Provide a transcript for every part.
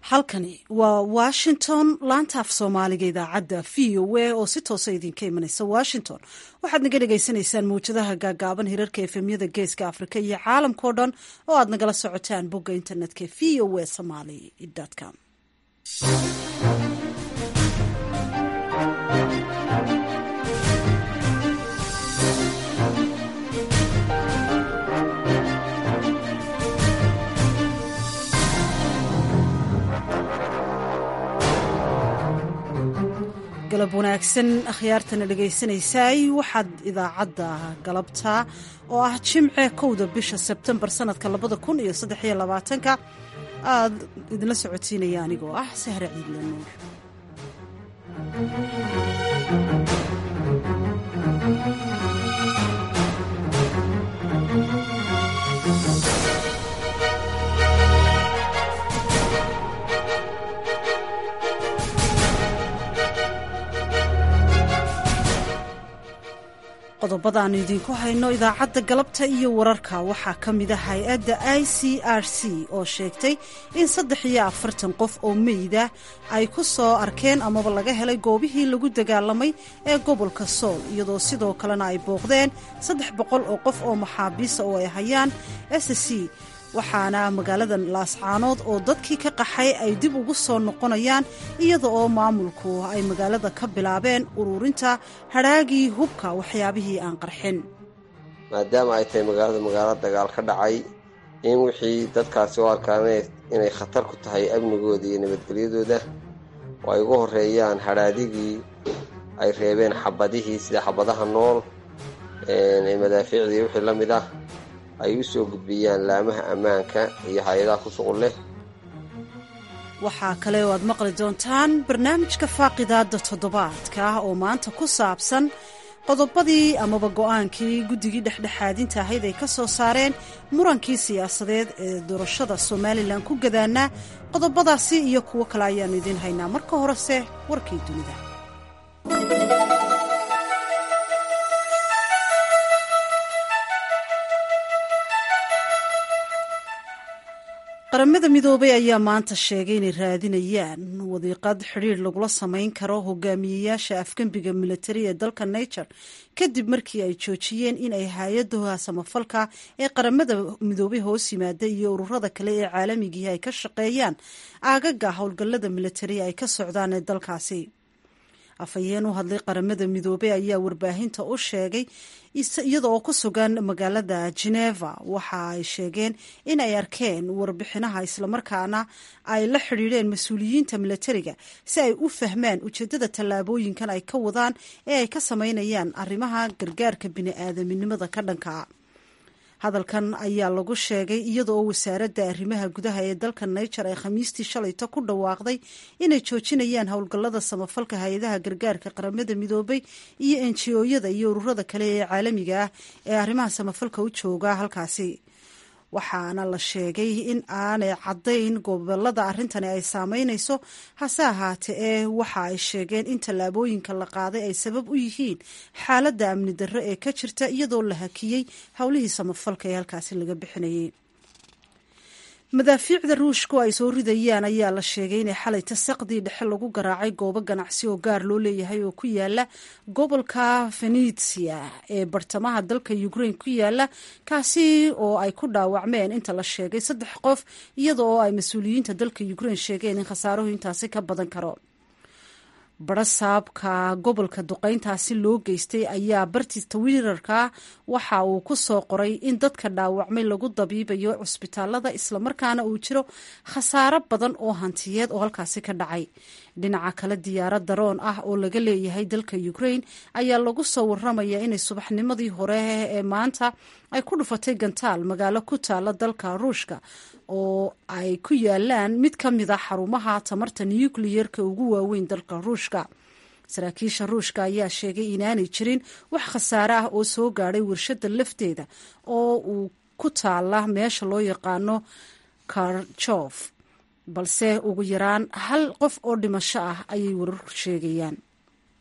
halkani waa washington laanta af soomaaliga idaacadda v o a oo si toosa idinka imanaysa washington waxaad naga dhagaysanaysaan mawjadaha gaagaaban hirarka efemyada geeska afrika iyo caalamkao dhan oo aad nagala socotaan bogga internetka v o a somaly com galab wanaagsan akhyaartana dhegaysanaysaay waxaad idaacadda galabta oo ah jimce kowda bisha sebtembar sanadka labada kun iyo saddexiyo labaatanka aad idinla socotiinaya anigoo ah sahre ciidle nuur qodobadaannu idinku hayno idaacadda galabta iyo wararka waxaa ka mid a hay-adda i c r c oo sheegtay in saddex iyo afartan qof oo meyda ay ku soo arkeen amaba laga helay goobihii lagu dagaalamay ee gobolka sool iyadoo sidoo kalena ay booqdeen saddex boqol oo qof oo maxaabiisa oo ay hayaan s c waxaana magaalada laascaanood oo dadkii ka qaxay ay dib ugu soo noqonayaan iyada oo maamulku ay magaalada ka bilaabeen ururinta hadhaagii hubka waxyaabihii aan qarxin maadaama ay tahay magaalada magaalo dagaal ka dhacay in wixii dadkaasi u arkaan inay khatar ku tahay amnigooda iyo nabadgelyadooda oo ay ugu horeeyaan hadhaadigii ay reebeen xabadihii sida xabadaha nool madaafiicdii wixii la mid ah ay u soo gudbiyaan laamaha ammaanka iyo hay-adaha ku shuqul leh waxaa kale oo aad maqli doontaan barnaamijka faaqidaadda toddobaadka oo maanta ku saabsan qodobadii amaba go-aankii guddigii dhexdhexaadinta ahayd ay ka soo saareen murankii siyaasadeed ee doorashada somalilan ku gadaanaa qodobadaasi iyo kuwo kale ayaannu idiin haynaa marka horese warkii dunida qaramada midoobay ayaa maanta sheegay inay raadinayaan wadiiqad xidhiir lagula samayn karo hogaamiyeyaasha afgembiga militari ee dalka niger kadib markii ay joojiyeen in ay hay-adaha samafalka ee qaramada midoobay hoos yimaada iyo ururada kale ee caalamigii ay ka shaqeeyaan aagaga howlgallada militari ay ka socdaan ee dalkaasi afhayeen u hadlay qaramada midoobey ayaa warbaahinta u sheegay iyada oo ku sugan magaalada geneva waxa ay sheegeen in ay arkeen warbixinaha islamarkaana ay la xidhiidheen mas-uuliyiinta milatariga si ay u fahmaan ujeedada tallaabooyinkan ay ka wadaan ee ay ka sameynayaan arrimaha gargaarka bini-aadaminimada ka dhanka hadalkan ayaa lagu sheegay iyada oo wasaaradda arrimaha gudaha ee dalka niger ay khamiistii shalayto ku dhawaaqday inay joojinayaan howlgallada samafalka hay-adaha gargaarka qaramada midoobay iyo enjiyooyada iyo ururada kale ee caalamiga ah ee arrimaha samafalka u jooga halkaasi waxaana la sheegay in aanay caddayn gobolada arrintani ay saameynayso hase ahaatee ee waxa ay sheegeen in tallaabooyinka la qaaday ay sabab u yihiin xaaladda amni darro ee ka jirta iyadoo la hakiyey howlihii samafalka ee halkaasi laga bixinayay madaafiicda ruushku ay soo ridayaan ayaa la sheegay inay xalay tasaqdii dhexe lagu garaacay goobo ganacsi oo gaar loo leeyahay oo ku yaala gobolka venitsia ee bartamaha dalka ukraine ku yaala kaasi oo ay ku dhaawacmeen inta la sheegay saddex qof iyada oo ay mas-uuliyiinta dalka ukraine sheegeen in khasaaruhu intaasi ka badan karo barasaabka gobolka duqeyntaasi loo geystay ayaa barti twitter-ka waxa uu ku soo qoray in dadka dhaawacmay lagu dabiibayo cusbitaalada islamarkaana uu jiro khasaaro badan oo hantiyeed oo halkaasi ka dhacay dhinaca kale diyaarad daroon ah oo laga leeyahay dalka ukraine ayaa lagu soo waramaya inay subaxnimadii hore ee maanta ay ku dhufatay gantaal magaalo ku taala dalka ruushka oo ay ku yaalaan mid ka mid a xarumaha tamarta nukliyerka ugu waaweyn dalka ruushka saraakiisha ruushka ayaa sheegay inaanay jirin wax khasaare ah oo soo gaadhay warshada lafteeda oo uu ku taala meesha loo yaqaano karjof balse ugu yaraan hal qof oo dhimasho ah ayay wararku sheegayaan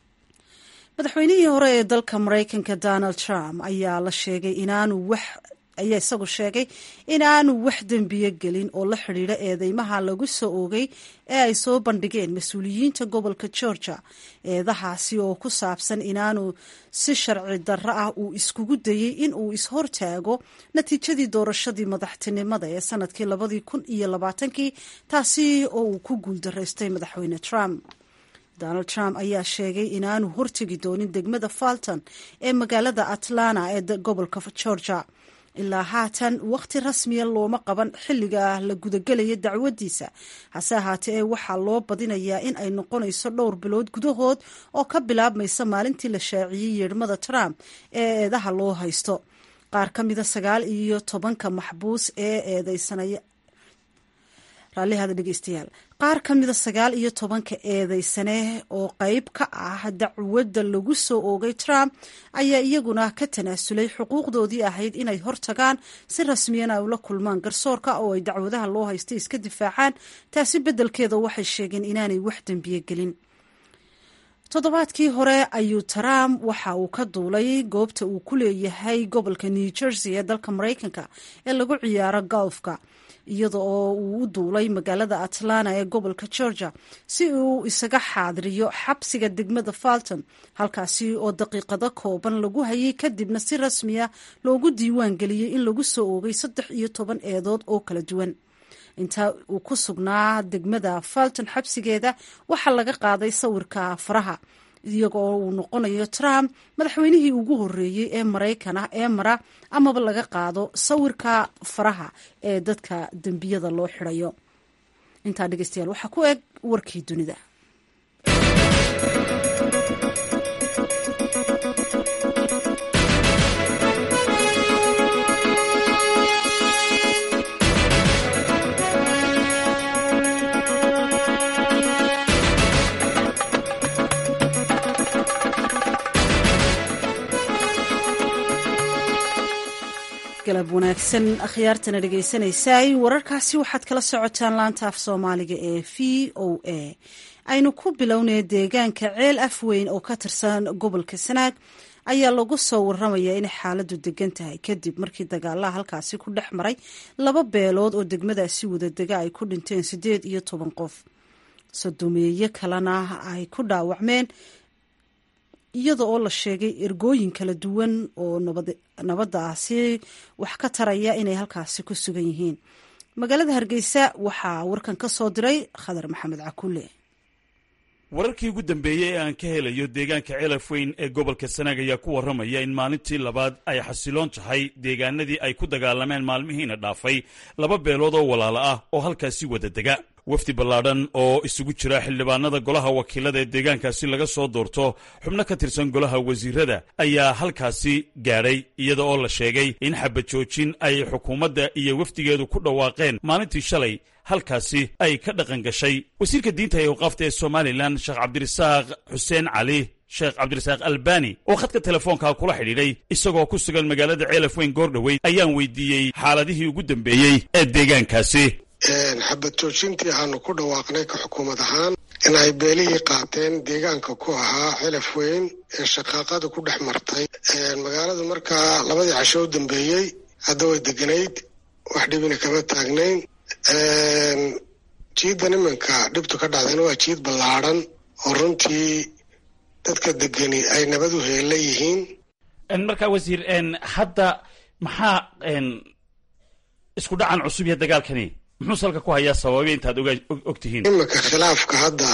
madaxweynihii hore ee dalka maraykanka donald trump ayaa la sheegay inaanu wax ayaa isagu sheegay in aanu wax dembiye gelin oo la xidhiidha eedeymaha lagu soo oogay ee ay soo bandhigeen mas-uuliyiinta gobolka georgia eedahaasi oo ku saabsan inaanu si sharci darro ah uu iskugu dayey in uu ishortaago natiijadii doorashadii madaxtinimada ee sanadkii labadii kun iyo labaatankii taasi oo uu ku guuldaraystay madaxweyne trump donald trump ayaa sheegay inaanu hortegi doonin degmada falton ee magaalada atlanta ee gobolka georgia ilaa haatan wakhti rasmiya looma qaban xilliga la gudagelaya dacwadiisa hase ahaatee ee waxaa loo badinayaa in ay noqonayso dhowr bilood gudahood oo ka bilaabmaysa maalintii la shaaciyey yeedhmada trump ee eedaha loo haysto qaar ka mida sagaal iyo tobanka maxbuus ee eedeysanaya raallihada dhegeystayaal qaar ka mida sagaal iyo tobanka eedeysane oo qeyb ka ah dacwadda lagu soo oogay trump ayaa iyaguna ka tanaasulay xuquuqdoodii ahayd inay hortagaan si rasmiyan ay ula kulmaan garsoorka oo ay dacwadaha loo haystay iska difaacaan taasi beddelkeeda waxay sheegeen inaanay wax dembiye gelin toddobaadkii hore ayuu trump waxa uu ka duulay goobta uu ku leeyahay gobolka new jersey ee dalka maraykanka ee lagu ciyaaro golfka iyada oo uu u duulay magaalada atlanta ee gobolka georgia si uu isaga xaadiriyo xabsiga degmada falton halkaasi oo daqiiqado kooban lagu hayay kadibna si rasmiya loogu diiwaan geliyey in lagu soo oogay saddex iyo toban eedood oo kala duwan intaa uu ku sugnaa degmada falton xabsigeeda waxaa laga qaaday sawirka faraha iyagoo uu noqonayo trump madaxweynihii ugu horeeyey ee maraykan ah ee mara amaba laga qaado sawirka faraha ee dadka dembiyada loo xirayo intaa dhegeystayaal waxaa ku eg warkii dunida galab wanaagsan akhyaartana dhegeysanaysaay wararkaasi waxaad kala socotaan laanta af soomaaliga ee v o a aynu ku bilownay deegaanka ceel afweyn oo ka tirsan gobolka sanaag ayaa lagu soo waramayaa inay xaaladu degan tahay kadib markii dagaalaha halkaasi ku dhex maray laba beelood oo degmadaasi wadadega ay ku dhinteen siddeed iyo toban qof sodomeeye kalena ay ku dhaawacmeen iyada oo la sheegay ergooyin kala duwan oo nabadaasi wax ka taraya inay halkaasi ku sugan yihiin magaalada hargeysa waxaa warkan ka soo diray khadar maxamed cakulle wararkii ugu dambeeyey ee aan ka helayo deegaanka celafweyn ee gobolka sanaag ayaa ku warramaya in maalintii labaad ay xasiloon tahay deegaanadii ay ku dagaalameen maalmihiina dhaafay laba beelood oo walaalo ah oo halkaasi wada dega wafdi ballaadhan oo isugu jira xildhibaanada golaha wakiilada ee deegaankaasi laga soo doorto xubno ka tirsan golaha wasiirada ayaa halkaasi gaadhay iyada oo la sheegay in xabajoojin ay xukuumadda iyo wafdigeedu ku dhawaaqeen maalintii shalay halkaasi ay ka dhaqan gashay wasiirka diinta ee awqaafta ee somalilan sheekh cabdirasaaq xuseen cali sheekh cabdirasaaq albani oo khadka telefoonka kula xidhiidhay isagoo ku sugan magaalada ceelafweyn goordhoweyd ayaan weydiiyey xaaladihii ugu dambeeyey ee deegaankaasi xabad joojintii aanu ku dhawaaqnay ka xukuumad ahaan in ay beelihii qaateen deegaanka ku ahaa xelaf weyn ee shaqaaqada ku dhex martay magaaladu markaa labadii casho u dambeeyey hadda way deganayd wax dhibina kama taagnayn jiiddan iminka dhibtu ka dhacdayna waa jiid ballaadhan oo runtii dadka degani ay nabad u heella yihiin markaa wasiir hadda maxaa isku dhacan cusub iyo dagaalkani muxuu salka ku hayaa sababay intaad og tihiin iminka khilaafka hadda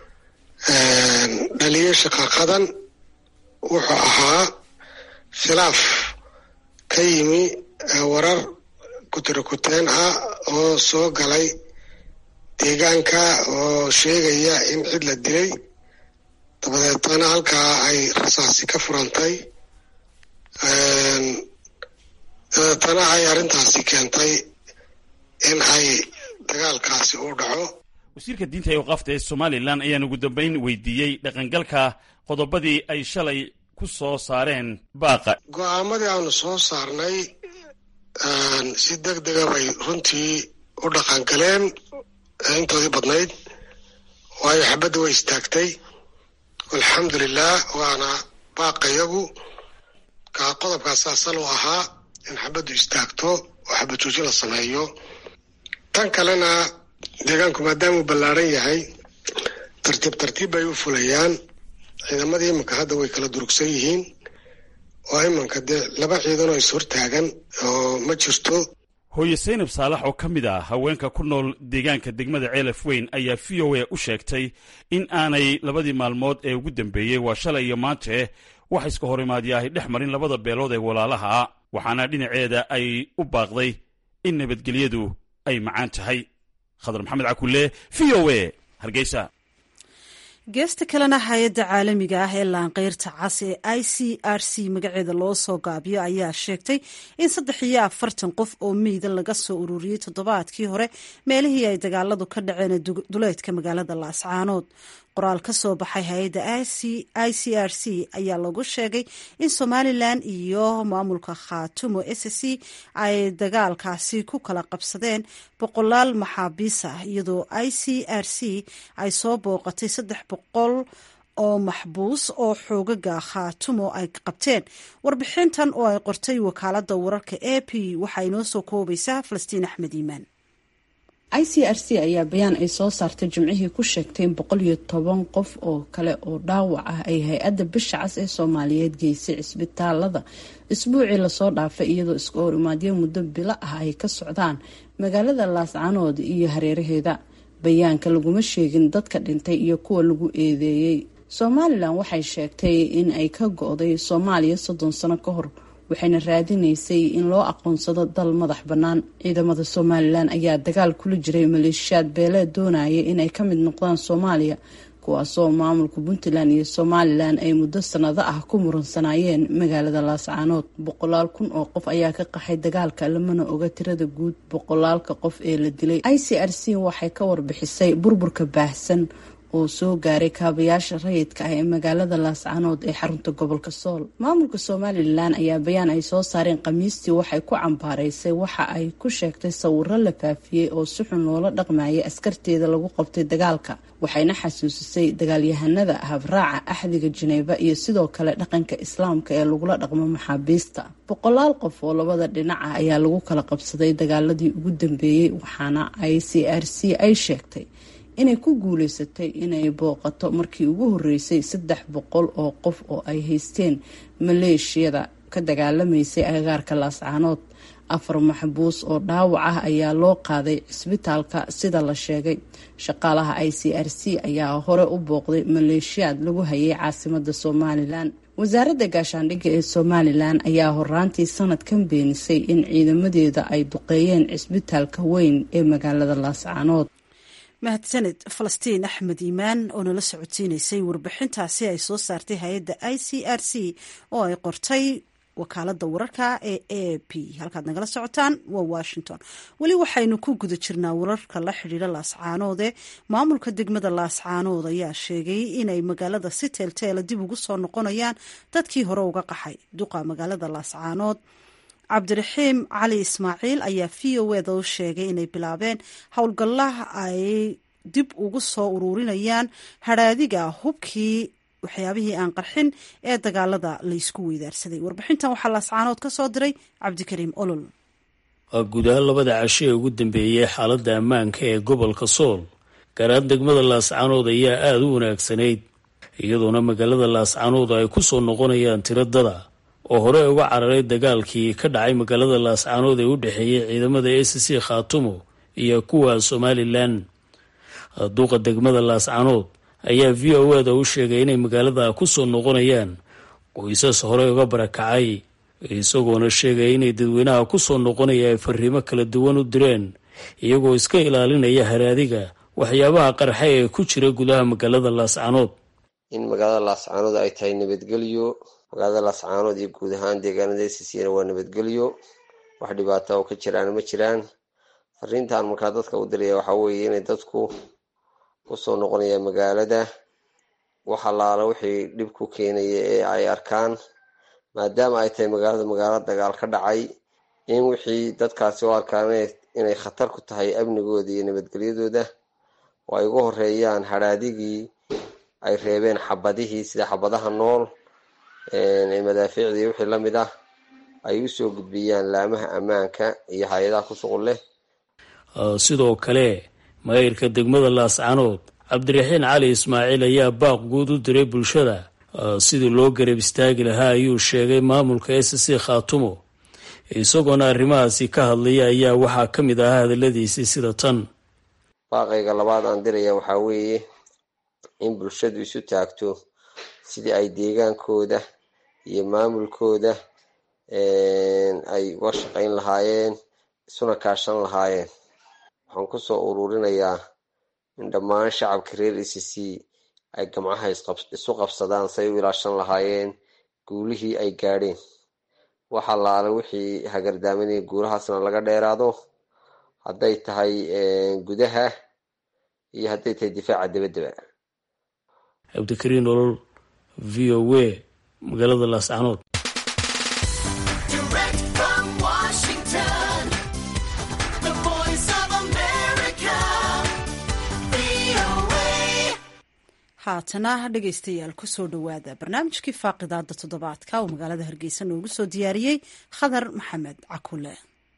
dhaliyay shaqaqadan wuxuu ahaa khilaaf ka yimi warar kutirakuteen ah oo soo galay deegaanka oo sheegaya in cid la dilay dabadeetana halkaa ay rasaasi ka furantay dabeetana ay arrintaasi keentay in ay dagaalkaasi uu dhaco wasiirka diinta ee waqaafta ee somalilan ayaan ugu dambayn weydiiyey dhaqangalka qodobadii ay shalay ku soo saareen baaqa go-aamadii aanu soo saarnay si deg dega bay runtii u dhaqangaleen intoodii badnayd waayo xabadda way istaagtay alxamdulilah waana baaqa yagu kaa qodobkaas asal u ahaa in xabaddu istaagto oo xabad joojin la sameeyo tan kalena deegaanku maadaamuu ballaaran yahay tartiib tartiib bay u fulayaan ciidamadii iminka hadda way kala durugsan yihiin oo iminka dee laba ciidanoo is hortaagan oo ma jirto hooye saynab saalax oo ka mid ah haweenka ku nool deegaanka degmada ceelaf weyn ayaa v o a u sheegtay in aanay labadii maalmood ee ugu dambeeyey waa shalay iyo maante wax iska horimaadya ahy dhex marin labada beelood ee walaalaha waxaana dhinaceeda ay u baaqday in nabadgelyadu ay macaan tahay khadar maxamed cakulle v o a hargeysa geesta kalena hay-adda caalamiga ah ee laanqeyrta cas ee i c r c magaceeda loo soo gaabiyo ayaa sheegtay in saddex iyo afartan qof oo meyda laga soo ururiyey toddobaadkii hore meelihii ay dagaaladu ka dhaceen duleedka magaalada laascaanood qoraal ka soo baxay hay-adda i c r c ayaa lagu sheegay in somalilan iyo maamulka khaatumo s c ay dagaalkaasi ku kala qabsadeen boqolaal maxaabiis ah iyadoo i c r c ay soo booqatay saddex boqol oo maxbuus oo xoogaga khaatumo ay qabteen warbixintan oo ay qortay wakaalada wararka a p waxaa inoo soo koobaysaa falastiin axmed iimaan i c r c ayaa bayaan ay soo saartay jimcihii ku sheegtay in boqol iyo toban qof oo kale oo dhaawac ah ay hay-adda bisha cas ee soomaaliyeed geysay cisbitaalada isbuucii lasoo dhaafay iyadoo iska hor imaadyo muddo bilo ah ay ka socdaan magaalada laascanood iyo hareeraheeda bayaanka laguma sheegin dadka dhintay iyo kuwa lagu eedeeyey somalilan waxay sheegtay in ay ka go-day soomaaliya soddon sano ka hor waxayna raadinaysay in loo aqoonsado dal madax bannaan ciidamada somalilan ayaa dagaal kula jiray maleeshiyaad beeleed doonaya inay ka mid noqdaan soomaaliya kuwaasoo maamulka puntland iyo somalilan ay muddo sanado ah ku muransanayeen magaalada laascaanood boqolaal kun oo qof ayaa ka qaxay dagaalka lamana oga tirada guud boqolaalka qof ee la dilay i c r c waxay ka warbixisay burburka baahsan oo soo gaaray kaabayaasha rayidka ah ee magaalada laascanood ee xarunta gobolka sool maamulka somalilan ayaa bayaan ay soo saareen khamiistii waxay ku cambaaraysay waxa ay ku sheegtay sawiro la faafiyey oo si xun loola dhaqmayay askarteeda lagu qabtay dagaalka waxayna xasuusisay dagaalyahanada habraaca axdiga janeeba iyo sidoo kale dhaqanka islaamka ee lagula dhaqmo maxaabiista boqolaal qof oo labada dhinac ah ayaa lagu kala qabsaday dagaaladii ugu dambeeyey waxaana i c r c ay sheegtay inay ku guuleysatay inay booqato markii ugu horeysay saddex boqol oo qof oo ay haysteen maleeshiyada ka dagaalamaysay agagaarka laascaanood afar maxbuus oo dhaawac ah ayaa loo qaaday cisbitaalka sida la sheegay shaqaalaha i c r c ayaa hore u booqday maleeshiyaad lagu hayay caasimada somalilan wasaaradda gaashaandhigga ee somalilan ayaa horaantii sanadkan beenisay in ciidamadeeda ay duqeeyeen cisbitaalka weyn ee magaalada laascaanood mahadsaned falastiin axmed iimaan oo nala socodsiinaysay warbixintaasi ay soo saartay hay-adda i c r c oo ay qortay wakaalada wararka ee a p halkaad nagala socotaan waa washington weli waxaynu ku guda jirnaa wararka la xidhiira laascaanoode maamulka degmada laascaanood ayaa sheegay inay magaalada si teelteela dib ugu soo noqonayaan dadkii hore uga qaxay duqa magaalada laascaanood cabdiraxiim cali ismaaciil ayaa v o eda u sheegay inay bilaabeen howlgallaha ay dib ugu soo ururinayaan hadhaadiga hubkii waxyaabihii aan qarxin ee dagaalada laysku weydaarsaday warbixintan waxaa laascaanood ka soo diray cabdikariim olol waa guud ahaan labada casho ee ugu dambeeyey xaaladda ammaanka ee gobolka sool gaar ahaan degmada laascaanood ayaa aada u wanaagsanayd iyadoona magaalada laascaanood ay ku soo noqonayaan tiradada oo hore uga cararay dagaalkii ka dhacay magaalada laascaanood ee u dhexeeyey ciidamada a c c khaatumo iyo kuwa somalilan duuqa degmada laascaanood ayaa v o eda u sheegay inay magaalada ku soo noqonayaan qoysas hore uga barakacay isagoona sheegaya inay dadweynaha ku soo noqonaya ay fariimo kala duwan u direen iyagoo iska ilaalinaya haraadiga waxyaabaha qarxa ee ku jira gudaha magaalada laascaanood in magaalada laascaanood ay tahay nabadgelyo magaalada laascaanood iyo guud ahaan deegaanada sisiyana waa nabadgelyo wax dhibaata oo ka jiraan ma jiraan fariintan markaa dadka u diraya waxaa weeye inay dadku kusoo noqonaya magaalada wax allaala wixii dhib ku keenaya ee ay arkaan maadaama ay tahay magaalada magaalo dagaal ka dhacay in wixii dadkaasi u arkaan inay khatar ku tahay amnigooda iyo nabadgelyadooda oo ay ugu horeeyaan hadhaadigii ay reebeen xabadihii sida xabadaha nool madaafiicdii wixii lamid ah ay u soo gudbiyaan laamaha ammaanka iyo hay-adaha ku shuqul leh sidoo kale maayirka degmada laascanood cabdiraxiin cali ismaaciil ayaa baaq guud u diray bulshada sidii loo garab istaagi lahaa ayuu sheegay maamulka s c khaatumo isagoona arrimahaasi ka hadlaya ayaa waxaa ka mid ahaa hadaladiisii sida tan baaqayga labaad aan diraya waxaa weeye in bulshadu isu taagto sidii ay deegaankooda iyo maamulkooda ay uga shaqayn lahaayeen isuna kaashan lahaayeen waxaan kusoo ururinayaa in dhammaan shacabka reer e c c ay gamcaha isu qabsadaan say u ilaashan lahaayeen guulihii ay gaadheen wax allaale wixii hagardaaminaya guulahaasna laga dheeraado hadday tahay gudaha iyo hadday tahay difaaca dabaddaba cabdikariin olol v o a magaalada laascanood haatana dhegaystayaal kusoo dhowaada barnaamijkii faaqidaada toddobaadka uu magaalada hargeysa noogu soo diyaariyey khadar maxamed cakule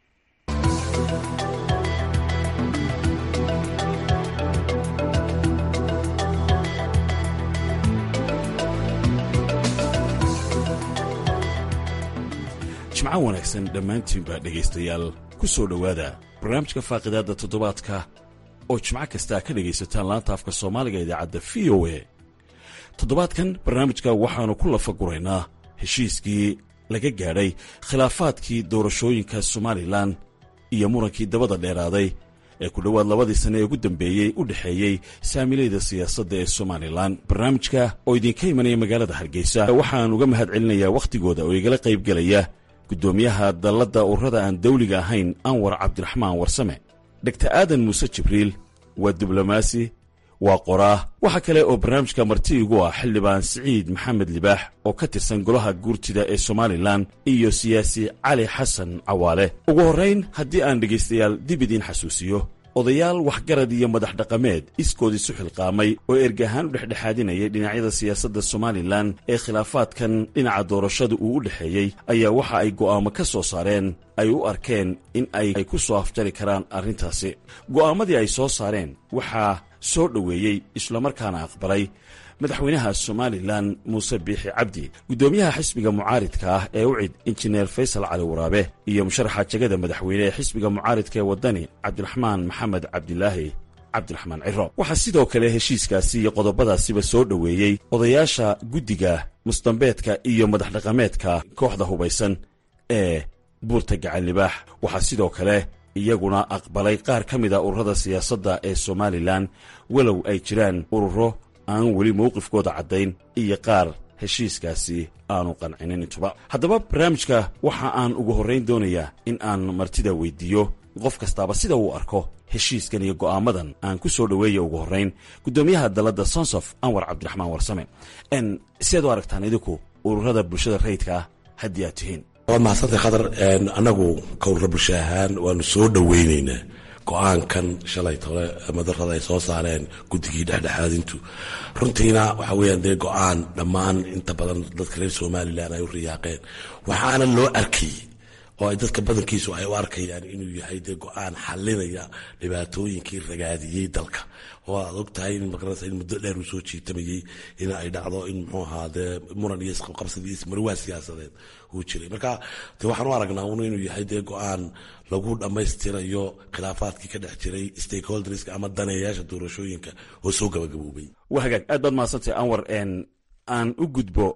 jimco wanaagsan dhammaantiinbaa dhegaystayaal ku soo dhowaada barnaamijka faaqidaadda toddobaadka oo jimco kastaa ka dhegaysataan laanta afka soomaaliga idaacadda v o a toddobaadkan barnaamijka waxaannu ku lafaguraynaa heshiiskii laga gaadhay khilaafaadkii doorashooyinka somalilan iyo murankii dabada dheeraaday ee ku dhowaad labadii sanne ee ugu dambeeyey u dhexeeyey saamilayda siyaasadda ee somalilan barnaamijka oo idinka imanaya magaalada hargeysa waxaan uga mahad celinayaa wakhtigooda oo igala qaybgelaya guddoomiyaha dalladda ururada aan dawliga ahayn anwar cabdiraxmaan warsame dogtar aadan muuse jibriil waa diblomaasi waa qoraa waxaa kale oo barnaamijka marti igu ah xildhibaan siciid maxamed libaax oo ka tirsan golaha guurtida ee somalilan iyo siyaasi cali xasan cawaale ugu horrayn haddii aan dhegaystayaal dib idiin xasuusiyo odayaal waxgarad iyo madax dhaqameed iskood isu xilqaamay oo ergahaan u dhexdhexaadinayay dhinacyada siyaasadda somalilan ee khilaafaadkan dhinaca doorashada uu u dhexeeyey ayaa waxa ay go'aamo ka soo saareen ay u arkeen in ay ku soo afjari karaan arrintaasi go'aamadii ay soo saareen waxaa soo dhoweeyey islamarkaana aqbalay madaxweynaha somalilan muuse biixi cabdi guddoomiyaha xisbiga mucaaridka ah ee u cid injineer faysal cali waraabe iyo musharaxa jegada madaxweyne ee xisbiga mucaaridka ee waddani cabdiraxmaan maxamed cabdilaahi cabdiraxmaan ciro waxaa sidoo kale heshiiskaasi iyo qodobadaasiba soo dhoweeyey odayaasha guddiga musdambeedka iyo madax dhaqameedka kooxda hubaysan ee buurta gacan libaax waxaa sidoo kale iyaguna aqbalay qaar ka mida ururada siyaasadda ee somalilan walow ay jiraan ururo aan weli mowqifkooda caddayn iyo qaar heshiiskaasi aanu qancinin intuba haddaba barnaamijka waxa aan ugu horrayn doonayaa in aan martida weyddiiyo qof kastaaba sida uu arko heshiiskan iyo go'aamadan aan ku soo dhoweeya ugu horrayn guddoomiyaha dalladda sonsof anwar cabdiraxmaan warsame n siaad u aragtaan idinku ururada bulshada rayidka ah haddii aad tihiin waad mahadsantay khadar annagu kowrra bulsho ahaan waanu soo dhoweynaynaa go-aankan shalay tole madarada ay soo saareen guddigii dhexdhexaadintu runtiina waxa weyaan dee go-aan dhammaan inta badan dadka reer somalilan ay u riyaaqeen waxaana loo arkay oo ay dadka badankiisu ay u arkayaan inuu yahay dee go-aan xalinaya dhibaatooyinkii ragaadiyey dalka oo aad og tahay in maqaranaysa in muddo dheer uu soo jiitamayey in ay dhacdo in muxuu ahaa dee muran iyo isqabqabsad iyo ismarwaa siyaasadeed uu jiray marka dee waxaan u aragnaa un inuu yahay dee go-aan lagu dhammaystirayo khilaafaadkii ka dhex jiray stakeholderska ama daneeyaasha doorashooyinka oo soo gabagaboobay waa hagaag aad baad mahadsantay anwar aan u gudbo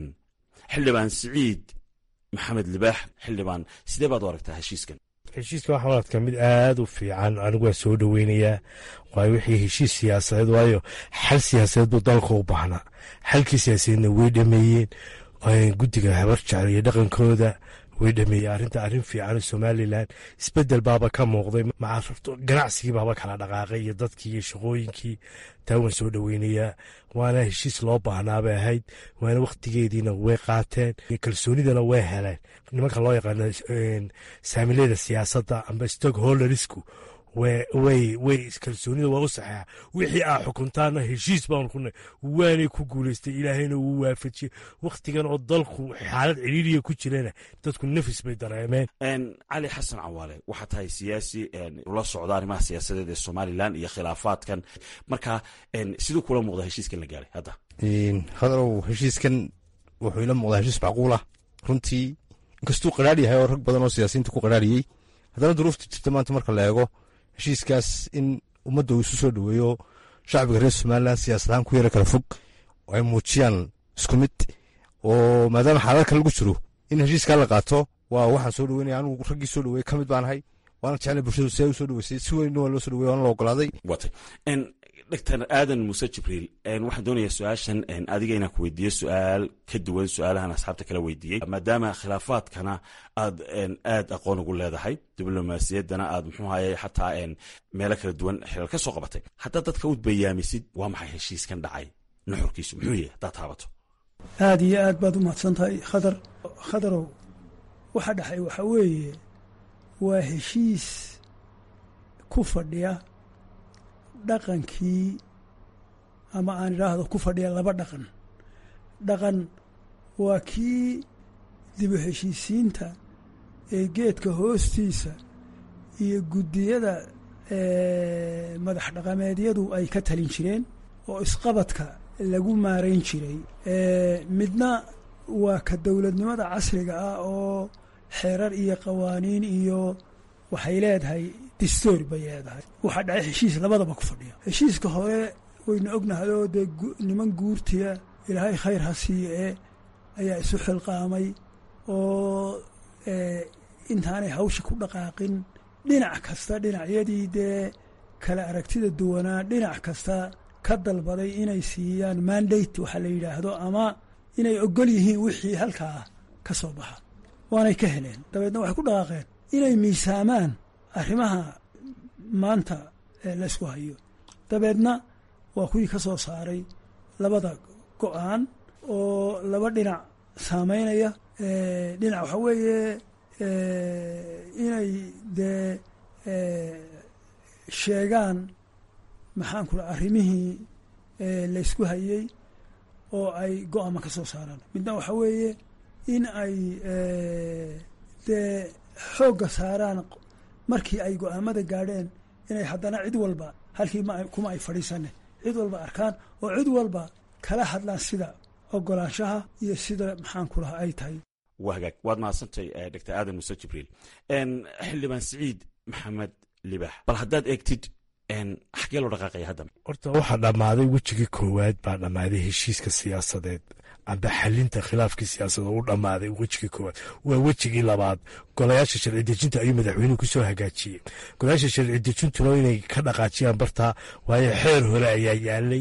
xildhibaan siciid maxamed libaax xildhibaan sidee baad u aragtaa heshiiskan heshiiska waxaan u arkaa mid aada u fiican anigu waa soo dhoweynayaa waayo wixii heshiis siyaasadeed waayo xal siyaasadeed buu dalka u baahnaa xalkii siyaasadeedna way dhameeyeen guddiga habar jecel iyo dhaqankooda way dhameeyey arrinta arrin fiican somalilan isbedel baaba ka muuqday ganacsigii baaba kala dhaqaaqay iyo dadkii iyo shaqooyinkii taa waan soo dhoweynayaa waana heshiis loo baahnaabay ahayd waana wakhtigeediina way qaateen kalsoonidana way heleen nimanka loo yaqaano saamilada siyaasadda amba stockholdersku way way kalsoonida waa u saxeexa wixii aa xukuntaana heshiis baanu ku nahy waanay ku guulaystay ilaahayna wuu waafajiyey wakhtigan oo dalku xaalad ciriiriya ku jirana dadku nafis bay dareemeen cali xasan cawaale waxaa tahay siyaasi ula socda arrimaha siyaasadeed ee somalilan iyo khilaafaadkan marka siduu kula muuqda heshiiskan la gaaray hadda hadarow heshiiskan wuxuu ila muuqdaa heshiis macquulah runtii inkastuu qaraar yahay oo rag badan oo siyaasiyiinta ku qaraariyey haddana duruufta jirta maanta marka la eego heshiiskaas in ummadda uu isu soo dhoweeyo shacbiga reer somalilan siyaasadahaan ku yara kala fog oo ay muujiyaan isku mid oo maadaama xaaladka lagu jiro in heshiiskaa la qaato waa waxaan soo dhoweynaya anigu raggii soo dhoweeyey ka mid baan ahay waana jeclay bulshadu si ay u soo dhoweysay si weynna waa loo soo dhowey waana la ogolaaday watay doctor aadan muuse jibriil waxaan doonayaa su-aashan adiga inaan ku weydiiyo su-aal ka duwan su-aalahan asxaabta kala weydiiyey maadaama khilaafaadkana aad aad aqoon ugu leedahay diblomaasiyaddana aad muxuu haye xataa meelo kala duwan xilal ka soo qabatay haddaad dadka u bayaamisid waa maxay heshiiskan dhacay nuxurkiisu muxuu yahay haddaad taabato aad iyo aad baad u mahadsan tahay khadar khadarow waxa dhexay waxa weeye waa heshiis ku fadhiya dhaqankii ama aan idhaahdo ku fadhiya laba dhaqan dhaqan waa kii dibu heshiisiinta ee geedka hoostiisa iyo guddiyada madax dhaqameedyadu ay ka talin jireen oo isqabadka lagu maarayn jiray midna waa ka dowladnimada casriga ah oo xeerar iyo qawaaniin iyo waxay leedahay distoor bay leedahay waxaa dhacay heshiis labadaba ku fadhiya heshiiska hore waynu ognahay oo dee niman guurtiya ilaahay khayr ha siiye ee ayaa isu xilqaamay oo intaanay hawsha ku dhaqaaqin dhinac kasta dhinacyadii dee kala aragtida duwanaa dhinac kasta ka dalbaday inay siiyaan mandate waxaa la yidhaahdo ama inay ogol yihiin wixii halkaa ka soo baxa waanay ka heleen dabeedna waxay ku dhaqaaqeen inay miisaamaan arrimaha maanta laysku hayo dabeedna waa kuwii ka soo saaray labada go-aan oo laba dhinac saameynaya dhinac waxaa weeye inay dee sheegaan maxaan ku raa arrimihii laysku hayey oo ay go-aama ka soo saaraan midna waxaa weeye in ay dee xoogga saaraan markii ay go-aamada gaadheen inay haddana cid walba halkii kuma ay fadhiisane cid walba arkaan oo cid walba kala hadlaan sida ogolaanshaha iyo sida maxaan ku lahaa ay tahay waa hagaag waad mahadsantay doctor aadan muuse jibriil xildhibaan siciid maxamed libax bal haddaad eegtid xagee loo dhaqaaqaya hadda horta waxaa dhammaaday wejigii koowaad baa dhammaaday heshiiska siyaasadeed amba xalinta khilaafkii siyaasadeed u dhammaaday wejigii koowaad waa wejigii labaad golayaasha sharci dejinta ayuu madaxweynuhu kusoo hagaajiyey golayaasha sharci dejintuna inay ka dhaqaajiyaan bartaa waayo xeer hore ayaa yaalay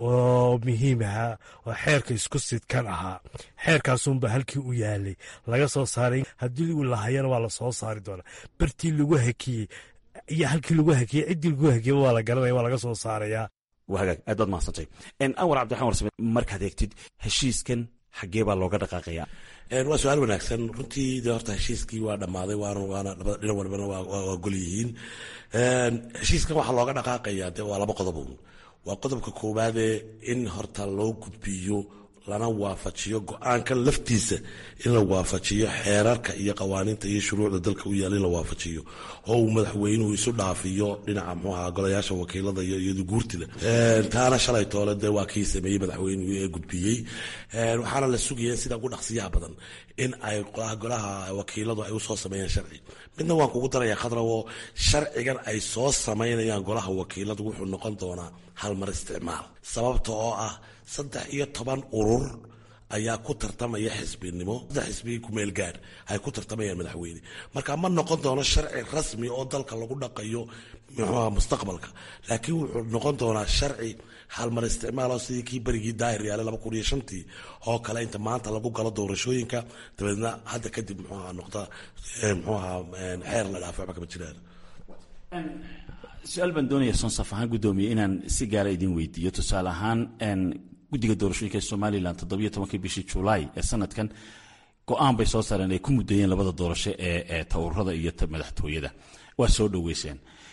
oo muhiim ahaa oo xeerka isku sidkan ahaa xeerkaasunba halkii u yaalay laga soo saaray haddii uu lahayana waa la soo saari doonaa bartii lagu hakiyey iyo halkii lagu hakiyey ciddii lagu hakiyey waa la garanaya waa laga soo saarayaa waa hagaag aad baad mahadsantay anwar cabdiraxman warsame markaad eegtid heshiiskan xaggee baa looga dhaqaaqaya waa su-aal wanaagsan runtii de horta heshiiskii waa dhammaaday waana waana labada dhinac walbana waa gol yihiin heshiiskan waxaa looga dhaqaaqaya de waa laba qodob waa qodobka koowaadee in horta loo gudbiyo lana waafajiyo go-aankan laftiisa in la waafajiyo xeerarka iyo qawaaniinta iyo shuruucda dalka u yaala in la waafajiyo oo uu madaxweynuhu isu dhaafiyo dhinaca mxuu ahaa golayaasha wakiilada iyo iyadu guurtida taana shalay toole dee waa kii sameeyey madaxweynuhu ee gudbiyey waxaana la sugaya sida ugu dhaqsiyaha badan in ay golaha wakiiladu ay usoo sameeyaan sharci midna waan kugu daraya khadrawo sharcigan ay soo samaynayaan golaha wakiiladu wuxuu noqon doonaa halmar isticmaal sababta oo ah saddex iyo toban urur ayaa ku tartamaya xisbinimo saddex xisbi kumeel gaadh ay ku tartamayaan madaxweyne marka ma noqon doono sharci rasmi oo dalka lagu dhaqayo muxuuha mustaqbalka laakiin wuxuu noqon doonaa sharci halmar isticmaal oo sidii kii berigii daahir yaale laba kun iyo shantii oo kale inta maanta lagu galo doorashooyinka dabeedna hadda kadib muxuuha noqda muxuuha xeer la dhaafo waxba kama jiraan su-aal baan doonaya sonsaf ahaan guddoomiye inaan si gaara idin weydiiyo tusaale ahaan guddiga doorashooyinka ee somalilan toddobiyo tobankii bishii julaay ee sanadkan go-aan bay soo saareen ay ku muddeeyeen labada doorasho ee tawurada iyo madaxtooyada waa soo dhoweyseen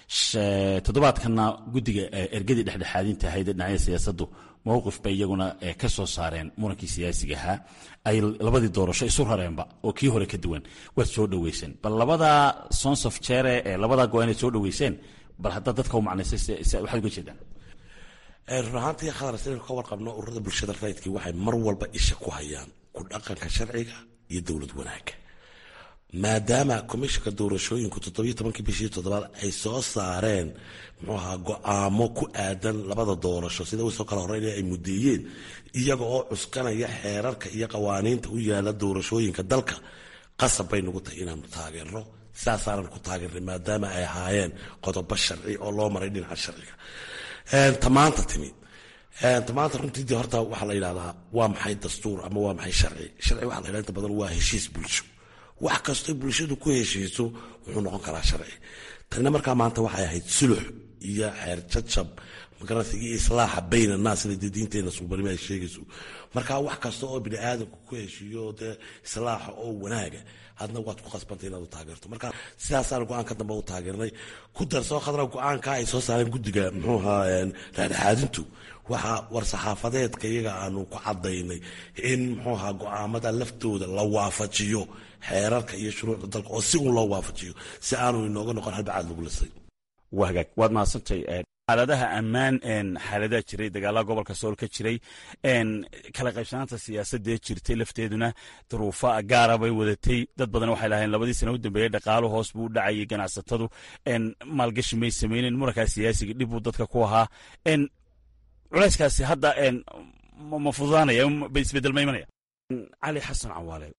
toddobaadkanna guddiga ergadii dhexdhexaadinta ahayd ee dhinacyada siyaasaddu mowqif bay iyaguna ka soo saareen murankii siyaasiga ahaa ay labadii doorasho isu rareenba oo kii hore ka duwan waad soo dhoweyseen bal labadaa sons of jere ee labadaa go inaad soo dhoweyseen bal haddaad dadka u macnaysay waxaad uga jeedaan run ahaantii khadar sidaynu ka warqabno ururada bulshada rayidkii waxay mar walba isha ku hayaan ku dhaqanka sharciga iyo dowlad wanaagga maadaama komishanka doorashooyinku toddobiyo tobankii bishii toddobaad ay soo saareen muxuu ahaa go-aamo ku aadan labada doorasho sida usoo kala horeynaya ay mudeeyeen iyaga oo cuskanaya xeerarka iyo qawaaniinta u yaala doorashooyinka dalka qasab bay nagu tahay inaanu taageerno sidaasaanan ku taageernay maadaama ay ahaayeen qodobo sharci oo loo maray dhinaca sharciga tamaanta timi tamaanta runtii de horta waxaa la yidhahdaa waa maxay dastuur ama waa maxay sharci sharci waxa la yidhahda inta badan waa heshiis bulsho wax kastoo bulshadu ku heshiiso wuxuu noqon karaa sharci tanina markaa maanta waxay ahayd sulux iyo xeer jajab magaranaysa iyo islaaxa bayna naas sida dee diinteena suubanimo ay sheegayso marka wax kasta oo bini aadamku ku heshiiyo dee islaaxa oo wanaaga hadna waad ku khasbantay inaad u taageerto marka sidaasaan go-aanka dambe u taageernay ku darsoo khadra go-aanka ay soo saareen guddiga muxuu ahaa dhexdhexaadintu waxaa war-saxaafadeedka iyaga aanu ku cadaynay in muxuu ahaa go-aamada laftooda la waafajiyo xeerarka iyo shuruucda dalka oo si uun loo waafajiyo si aanu inooga noqon halbacaad lagu lisay waa hagaag waad mahadsantay xaaladaha ammaan xaaladaha jiray dagaalaha gobolka sool ka jiray kala qaybsanaanta siyaasadee jirtay lafteeduna duruufa gaara bay wadatay dad badan waxay lahayn labadii sana u dambeeyey dhaqaalo hoos buu u dhacayay ganacsatadu maalgashi may samaynen murankaa siyaasiga dhib buu dadka ku ahaa culayskaasi hadda ma fududaanaya isbedel ma imanaya cali xasan cawaale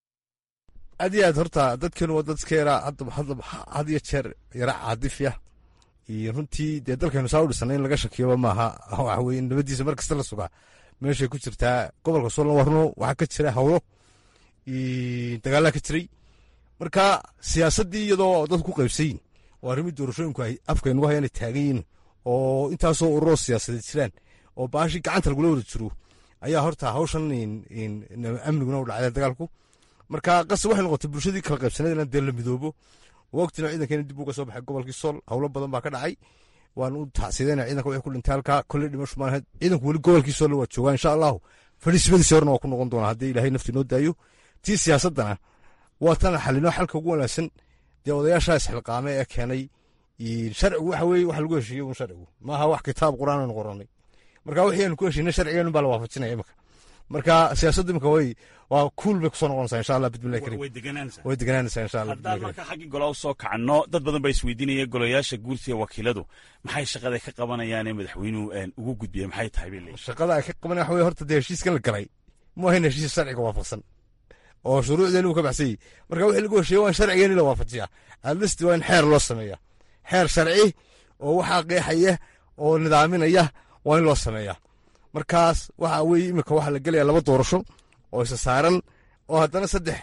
aad iyo aad horta dadkeenu waa dadka yaraa had iyo jeer yara caadifya iyo runtii dee dalkaynu saa u dhisana in laga shakiyoba maaha waxa weye nabadiisa mar kasta la sugaa meeshay ku jirtaa gobolka soolna waa runo waxaa ka jira hawlo dagaalaa ka jiray marka siyaasaddii iyadoo dad ku qaybsayin oo arrimii doorashooyinku ay afkaynugu hayaan ay taagan yihin oo intaasoo ururoo siyaasadeed jiraan oo baashii gacanta lagula wada jiro ayaa horta hawshan amniguna u dhacday dagaalku marka qase waxay noqotay bulshadii kala qaybsaneed inaan dee la midoobo waqtina ciidankeena dib uga soo baxay gobolkii sool howlo badan baa ka dhacay waan u tacsideyna ciidanka wixii ku dhintay halkaa kolley dhimasho maan ahayd ciidanku weli gobolkii sool waa joogaa insha allahu fadhiismadiisi horena waa ku noqon doonaa haddii ilaahay nafti noo daayo tii siyaasaddana waa tan xalinoo xalka ugu wanaagsan dee odayaashaa isxilqaame ee keenay sharcigu waxa weye wax lagu heshiiyo un sharcigu maaha wax kitaab qur'aan aynu qoranay marka wixii aynu ku heshiinay sharcigeenu baa la waafajinaya imika marka siyaasaddu imika way waa kuul bay kusoo noqonaysaa insha allah bismillahi karim way deganaanaysaa insha allah haddaan marka xaggii gola u soo kacno dad badan baa isweydiinaya golayaasha guursiga wakiiladu maxay shaqada ka qabanayaan ee madaxweynuhu ugu gudbiya maxay tahay bay leeyihin shaqada ay ka qabanaya waxa weye horta dee heshiiskan la galay mu ahayn heshiis sharciga waafaqsan oo shuruucdeenu uu ka baxsan yahy marka wixii lagu heshiiya waa in sharcigeeni la waafajiyaa adlisti waa in xeer loo sameeya xeer sharci oo waxaa qeexaya oo nidaaminaya waa in loo sameeyaa markaas waxa weye imika waxaa la gelaya laba doorasho oo isa saaran oo haddana saddex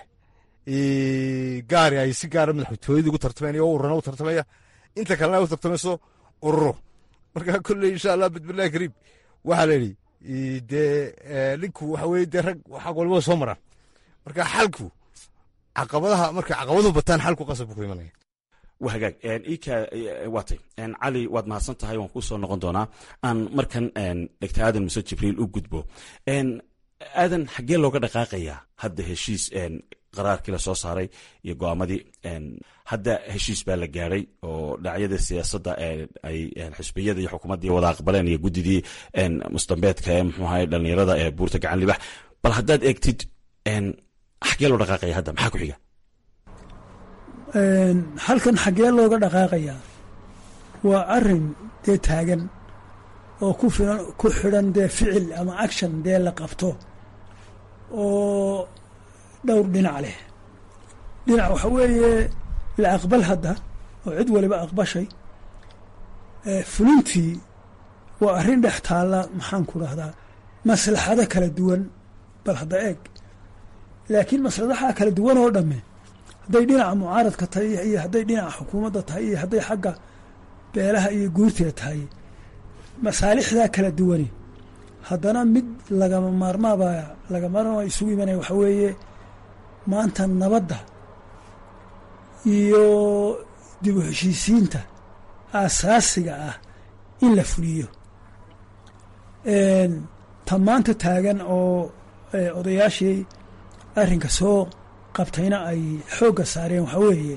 gaari ay si gaara madaxtooyadii ugu tartamaynayo oo ururana u tartamaya inta kalena ay u tartamayso ururo marka kolley insha allah bismillahi kariim waxaa la yidhi dee ninku waxa weye dee rag xag walbada soo maraan marka xalku caqabadaha markay caqabaduhu bataan xalku qasab buu ku imanaya waa hagaag ika waatay cali waad mahadsan tahay waan kuu soo noqon doonaa aan markan dhegta aadan muse jibriil u gudbo aadan xaggee looga dhaqaaqayaa hadda heshiis qaraarkii la soo saaray iyo go'aamadii hadda heshiis baa la gaadhay oo dhinacyada siyaasadda ay xisbiyada iyo xukuumaddii wada aqbaleen iyo guddidii mustambeedka ee muxuu ahay dhallinyarada ee buurta gacan libax bal haddaad eegtid xaggee loo dhaqaaqaya hadda maxaa ku xiga halkan xaggee looga dhaqaaqayaa waa arin dee taagan oo ku filan ku xidhan dee ficil ama action dee la qabto oo dhowr dhinac leh dhinac waxa weeye la aqbal hadda oo cid waliba aqbashay fulintii waa arrin dhex taalla maxaan ku dhahdaa maslaxado kala duwan bal hadda eeg laakiin masladaha kala duwan oo dhamme hadday dhinaca mucaaradka tahay iyo hadday dhinaca xukuumadda tahay iyo hadday xagga beelaha iyo guurteeda tahay masaalixdaa kala duwani haddana mid lagama maarmaaba lagama maarmaaba isugu imanaya waxa weeye maanta nabadda iyo dib u heshiisiinta aasaasiga ah in la fuliyo ta maanta taagan oo odayaashii arrinka soo qabtayna ay xoogga saareen waxaa weeye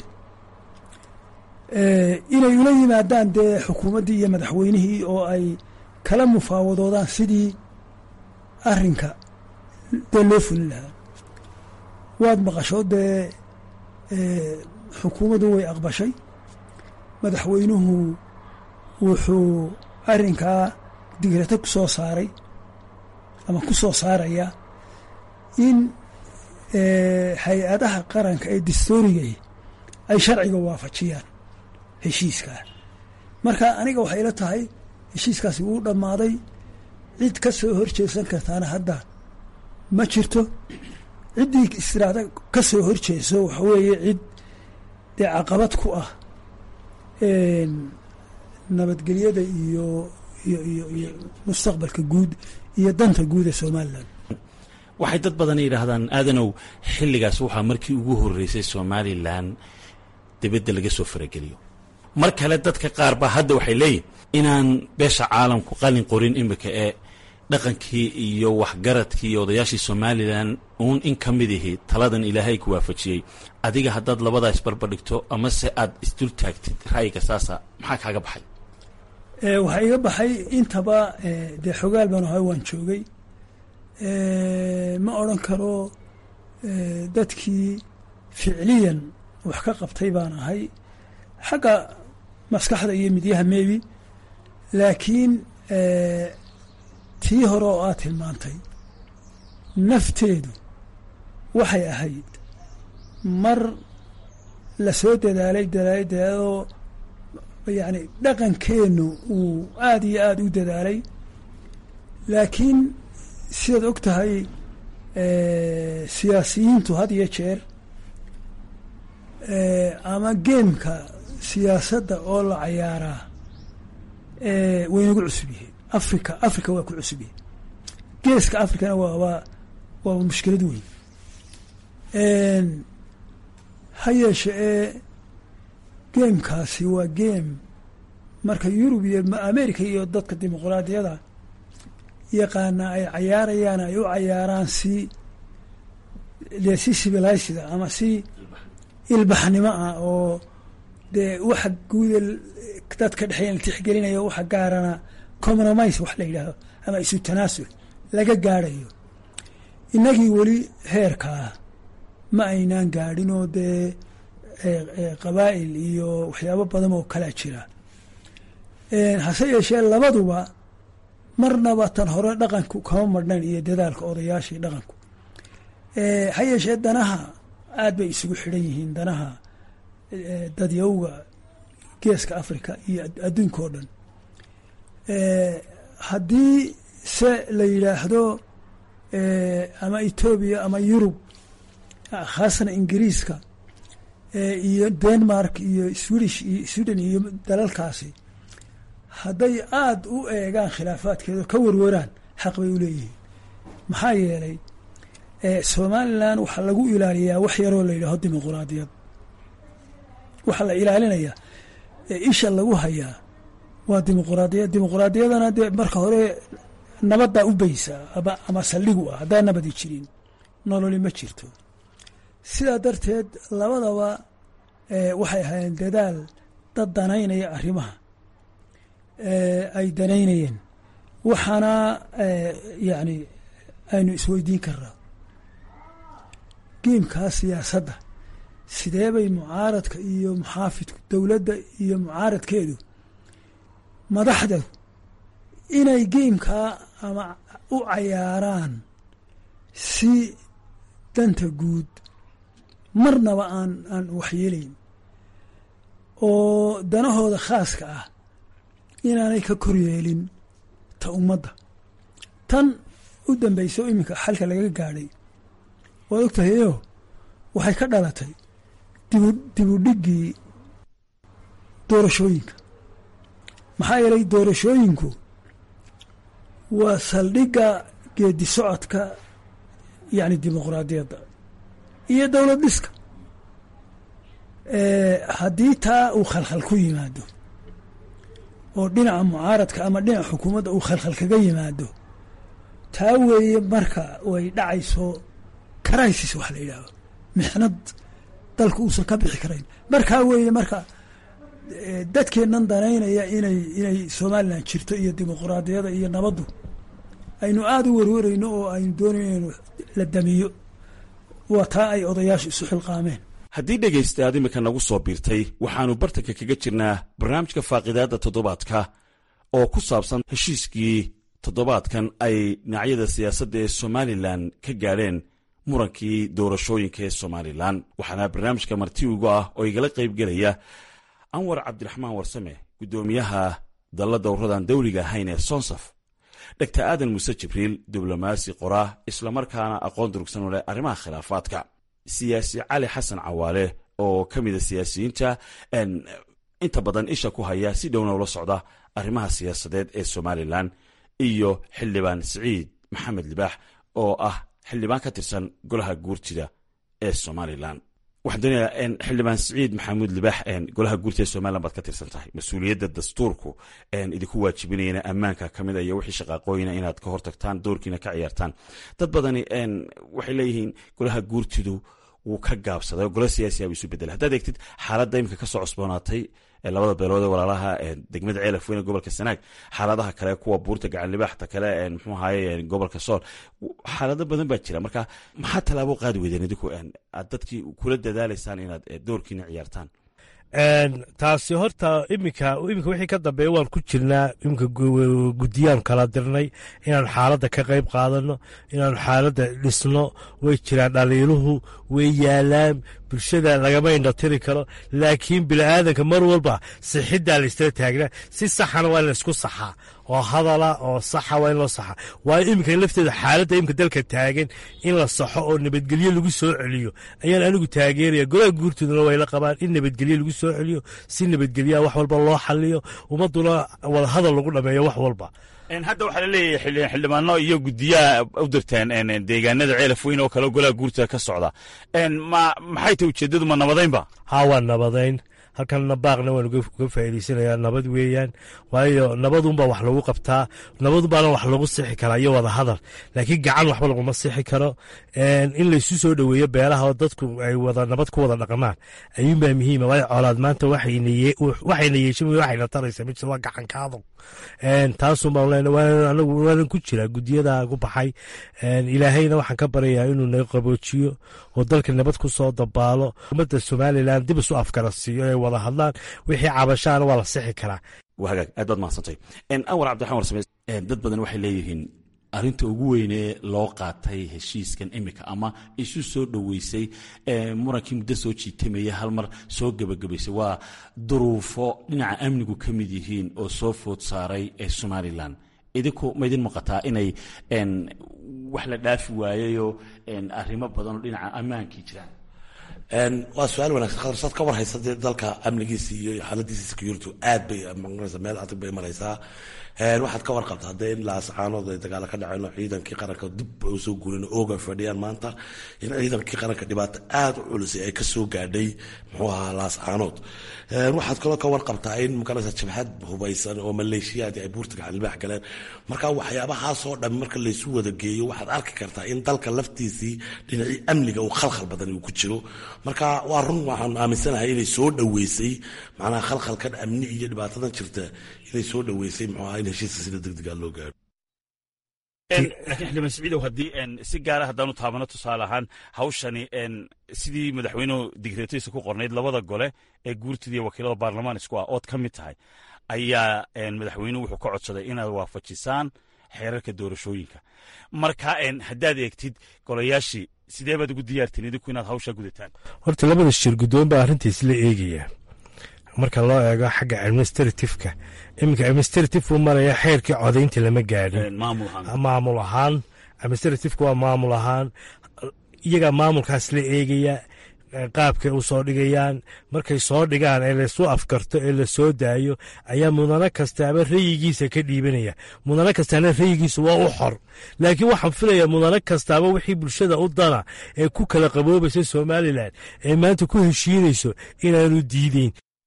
inay ula yimaadaan dee xukuumaddii iyo madaxweynihii oo ay kala mufaawadoodaan sidii arrinka dee loo fulin lahaa waad maqasho dee xukuumaddu way aqbashay madaxweynuhu wuxuu arrinkaa digrata ku soo saaray ama ku soo saaraya in hay-adaha qaranka ee dastoorigay ay sharciga waafajiyaan heshiiskaa marka aniga waxay ila tahay heshiiskaasi wuu dhammaaday cid ka soo horjeesan kartaana hadda ma jirto ciddii istiraada ka soo horjeeso waxa weeye cid dee caqabad ku ah nabadgelyada iyo iyo iyo iyo mustaqbalka guud iyo danta guud ee somalilan waxay dad badan yidhaahdaan aadanow xilligaas waxaa markii ugu horreysay somalilan dibadda laga soo farageliyo mar kale dadka qaar ba hadda waxay leeyihin inaan beesha caalamku qalin qorin imika ee dhaqankii iyo waxgaradkii iyo odayaashii somalilan uun in ka mid ihi taladan ilaahay ku waafajiyey adiga haddaad labadaa isbarbardhigto amase aad isdul taagtid ra'yiga saasa maxaa kaaga baxay waxaa iga baxay intaba dee xogaal baan ahay waan joogay ma odran karo dadkii ficliyan wax ka qabtay baan ahay xagga maskaxda iyo midyaha maybi laakiin tii hore oo aad tilmaantay nafteedu waxay ahayd mar la soo dadaalay dadaalay dadaaloo yacni dhaqankeennu uu aada iyo aada u dadaalay laakiin sidaad og tahay siyaasiyiintu had iyo jeer ama geemka siyaasadda oo la cayaaraa waynagu cusub yihiin africa africa waa ku cusub yihin geeska africana waa waa waa mushkilad weyn ha yeeshe ee geemkaasi waa geem marka yurub iyo america iyo dadka dimuqraadiyada yaqaana ay cayaarayaan ay u cayaaraan si dee si civilizeda ama si ilbaxnimo ah oo dee waxa guuda dadka dhexeeya la tixgelinayo waxa gaarana compromise wax la yidhaahdo ama isu tanaasul laga gaadhayo innagii weli heerkaa ma aynaan gaadhin oo dee qabaa'il iyo waxyaabo badan oo kalaa jira hase yeeshee labaduba marnaba tan hore dhaqanku kama marhnayn iyo dadaalka odayaashii dhaqanku ha yeeshee danaha aad bay isugu xidhan yihiin danaha dadyawga geeska africa iyo adduunka oo dhan haddii se la yidhaahdo ama etoobiya ama yurub khaasatan ingiriiska iyo denmark iyo swedish iyo sweden iyo dalalkaasi hadday aada u eegaan khilaafaadkeeda ka warwaraan xaq bay u leeyihiin maxaa yeelay somalilan waxaa lagu ilaaliyaa wax yaroo la yidhaaho dimuquraadiyad waxaa la ilaalinayaa isha lagu hayaa waa dimuquraadiyad dimuquraadiyadana dee marka hore nabaddaa u beysa ama ama saldhigu ah haddaan nabadi jirin nololi ma jirto sidaa darteed labadaba waxay ahaayeen dadaal dad danaynaya arrimaha ay danaynayeen waxaana yacni aynu isweydiin karnaa geemkaa siyaasadda sidee bay mucaaradka iyo muxaafidku dowladda iyo mucaaradkeedu madaxda inay geemkaa ama u cayaaraan si danta guud marnaba aan aan waxyeelayn oo danahooda khaaska ah inaanay ka kor yeelin ta ummadda tan u dambayso iminka xalka laga gaadhay waad og tahayo waxay ka dhalatay dibu dibudhiggii doorashooyinka maxaa yeelay doorashooyinku waa saldhigga geedi socodka yacni dimuqraadiyadda iyo dowlad dhiska haddii taa uu khalkhal ku yimaado oo dhinaca mucaaradka ama dhinaca xukuumadda uu khalkhal kaga yimaado taa weeye marka way dhacayso crisis wax la yidhaaho mixnad dalka uusan ka bixi karayn markaa weeye marka dadkeennan danaynaya inay inay somalilan jirto iyo dimuquraadiyada iyo nabaddu aynu aada u warwarayno oo aynu doonayno inaynu la damiyo waa taa ay odayaashu isu xilqaameen haddii dhegaysta aad imika nagu soo biirtay waxaannu bartanka kaga jirnaa barnaamijka faaqidaadda toddobaadka oo ku saabsan heshiiskii toddobaadkan ay dhinacyada siyaasadda ee somalilan ka gaadheen murankii doorashooyinka ee somalilan waxaana barnaamijka marti ugu ah oo igala qaybgelaya anwar cabdiraxmaan warsame guddoomiyaha dalla dowradan dawliga ahayn ee sonsaf dhegta aadan muuse jibriil diblomaasi qoraa islamarkaana aqoon durugsan u leh arrimaha khilaafaadka siyaasi cali xasan cawaale oo ka mida siyaasiyiinta inta badan isha ku haya si dhowna ula socda arrimaha siyaasadeed ee somalilan iyo xildhibaan siciid maxamed libaax oo ah xildhibaan ka tirsan golaha guurtida ee somalilan waxaan doonayaa xildhibaan siciid maxamuud libaax golaha guurtida ee somalilan baad ka tirsan tahay mas-uuliyadda dastuurku idinku waajibinayana ammaanka ka mid a iyo wixii shaqaaqooyina inaad ka hortagtaan doorkiina ka ciyaartaan dad badani waxay leeyihiin golaha guurtidu wuu ka gaabsaday oo golo siyaasiya bu isu bedelay haddaad eegtid xaaladda imika ka soo cusboonaatay labada beelood ee walaalaha degmada ceelaf weyne gobolka sanaag xaaladaha kale kuwa buurta gacan libaaxta kale mxuu ahaye gobolka sool xaalado badan baa jira marka maxaa tallaabo qaadi weydeen idinku aad dadkii kula dadaalaysaan inaad doorkiina ciyaartaan taasi horta iminka iminka wixii ka dambeeya waan ku jirnaa iminka guddiyaan kala dirnay inaan xaaladda ka qayb qaadano inaan xaaladda dhisno way jiraan dhaliiluhu way yaalaan bulshada lagama indhatiri karo laakiin bini'aadanka mar walba sixiddaa la istala taagnaa si saxana waa in la isku saxaa oo hadala oo saxa waa in loo saxa waayo iminka lafteeda xaaladda iminka dalka taagan in la saxo oo nabadgelyo lagu soo celiyo ayaan anigu taageeraya golaha guurtooduna way la qabaan in nabadgelyo lagu soo celiyo si nabadgelyaha wax walba loo xaliyo ummaduna wadahadal lagu dhameeyo wax walba hadda waxaa laleeyahay xildhibaano iyo guddiyaha u dirteen deegaanada ceelaf weyn oo kale golaha guurtada ka socda maxay tahy ujeeddadu ma nabadaynba haa waa nabadayn halkanna baaqna waan uga faa'iidaysanayaa nabad weeyaan waayo nabadunbaa wax lagu qabtaa nabadunbaana wax lagu sixi karaa iyo wada hadal laakiin gacan waxba laguma sixi karo in laysu soo dhoweeyo beelaha oo dadku ay wada nabad ku wada dhaqmaan ayuunbaa muhiima waayo colaad maanta waxayna yeeshan waxayna taraysa mid waa gacankaado taasunbaan leenahay anagu waanan ku jiraa guddiyada ku baxay ilaahayna waxaan ka baryayaa inuu naga qaboojiyo oo dalka nabad ku soo dabaalo ummadda somalilan dib isu afkara siiyo ay wada hadlaan wixii cabashaana waa la sixi karaa hagaag aad baad mahadsantay anwar cabdiraxman warsame dad badan waxay leeyihiin arrinta ugu weynee loo qaatay heshiiskan imika ama isu soo dhoweysay murankii muddo soo jiitamaya hal mar soo gebagabaysay waa duruufo dhinaca amnigu ka mid yihiin oo soo food saaray ee somalilan idinku ma idin muuqataa inay wax la dhaafi waayeyoo arrimo badan oo dhinaca ammaankii jiraan waa su-aal wanagsan khatarsaad ka warhaysa dee dalka amnigiisa iyo xaaladiisa security aad bay maqnaysa meel adag bay maraysaa waxaad ka warqabta haddee in laascaanood ay dagaalo ka dhaceen oo ciidankii qaranka dib ay usoo guurin ooga fadhiyaan maanta in ciidankii qaranka dhibaato aada u culusay ay kasoo gaadhay muxuu ahaa laascaanood waxaad kaloo ka warqabtaa in magaraysa jabhad hubaysan oo maleeshiyaadii ay buurta gacanlibaax galeen marka waxyaabahaasoo dhan marka laysu wada geeyo waxaad arki kartaa in dalka laftiisii dhinacii amniga uu khalkhal badan uu ku jiro marka waa run waxaan aaminsanahay inay soo dhoweysay macnaha khalkhalkan amni iyo dhibaatadan jirta inay soo dhoweysay muxuu ahaa in heshiiska sida degdega loo gaaro laakiin xildhibaan siciidow haddii si gaara haddaanu taabano tusaale ahaan hawshani sidii madaxweynuhu digreetadiisa ku qornayd labada gole ee guurtida iyo wakiilada baarlamaan isku ah ood ka mid tahay ayaa madaxweynuhu wuxuu ka codsaday inaad waafajisaan xeerarka doorashooyinka marka haddaad eegtid golayaashii sidee baad ugu diyaartiin idinku inaad hawshaa gudataan horta labada shir guddoon baa arrintiis la eegaya marka loo eego xagga administratifeka iminka administrative uu maraya xeerkii codaynta lama gaadhin maamul ahaan administratifeka waa maamul ahaan iyagaa maamulkaas la eegaya qaabkay u soo dhigayaan markay soo dhigaan ee laysu afkarto ee la soo daayo ayaa mudano kastaaba rayigiisa ka dhiibanaya mudano kastaana rayigiisa waa u xor laakiin waxaan filayaa mudano kastaaba wixii bulshada u dana ee ku kala qaboobaysa somalilan ee maanta ku heshiinayso inaanu diideyn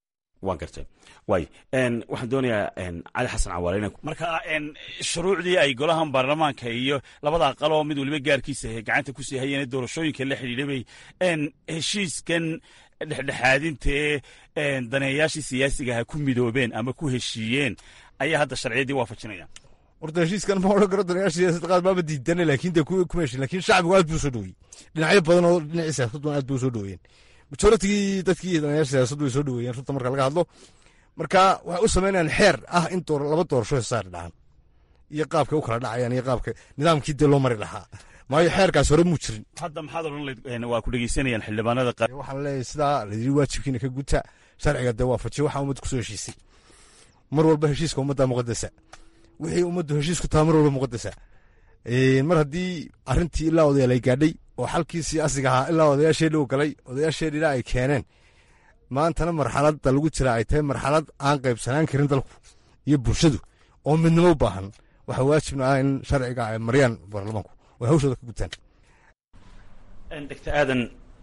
waan gartay waay waxaan doonayaa cali xasan cawaale ina marka shuruucdii ay golahan baarlamaanka iyo labada aqal oo mid waliba gaarkiisa gacanta kusii hayeen doorashooyinka la xidhiidha bay heshiiskan dhexdhexaadintae daneeyaashii siyaasigaha ku midoobeen ama ku heshiiyeen ayaa hadda sharciyaddii waafajinaya horta heshiiskan ma odhan karo daneeyaasha siyaasadda qaar baaba diidana laakiin dee kuma heshin lakin shacbigu aad buu soo dhoweeyey dhinacyo badan oo dhinacii siyaasaddu aad buu soo dhoweeyeen majoritigii dadkii daneeyaasha siyaasaddu way soo dhoweeyeen runta marka laga hadlo marka waxay u samaynayaan xeer ah in laba doorasho hesaar dhacaan iyo qaabkay u kala dhacayaan iyo qaabka nidaamkii dee loo mari lahaa maayo xeerkaas hore muu jirin hadda maxaad odhan layd waa ku dhegeysanayaan xildhibaanada qaar waxaan leeyahay sidaa layidhi waajibkiina ka guta sharciga dee waafajiya waxaa ummadda kusoo heshiisay mar walba heshiiska ummadda muqadasa wixii ummaddu heshiisku taha mar walba muqadasa mar haddii arrintii ilaa odayaal ay gaadhay oo xalkii siyaasiga ahaa ilaa odayaasheedhi u galay odayaasheedhina ay keeneen maantana marxaladda lagu jira ay tahay marxalad aan qaybsanaan karin dalku iyo bulshadu oo midnimo u baahan waxaa waajibna ah in sharciga ay mariyaan baarlamaanku oo hawshooda ka gutaan doctor aadan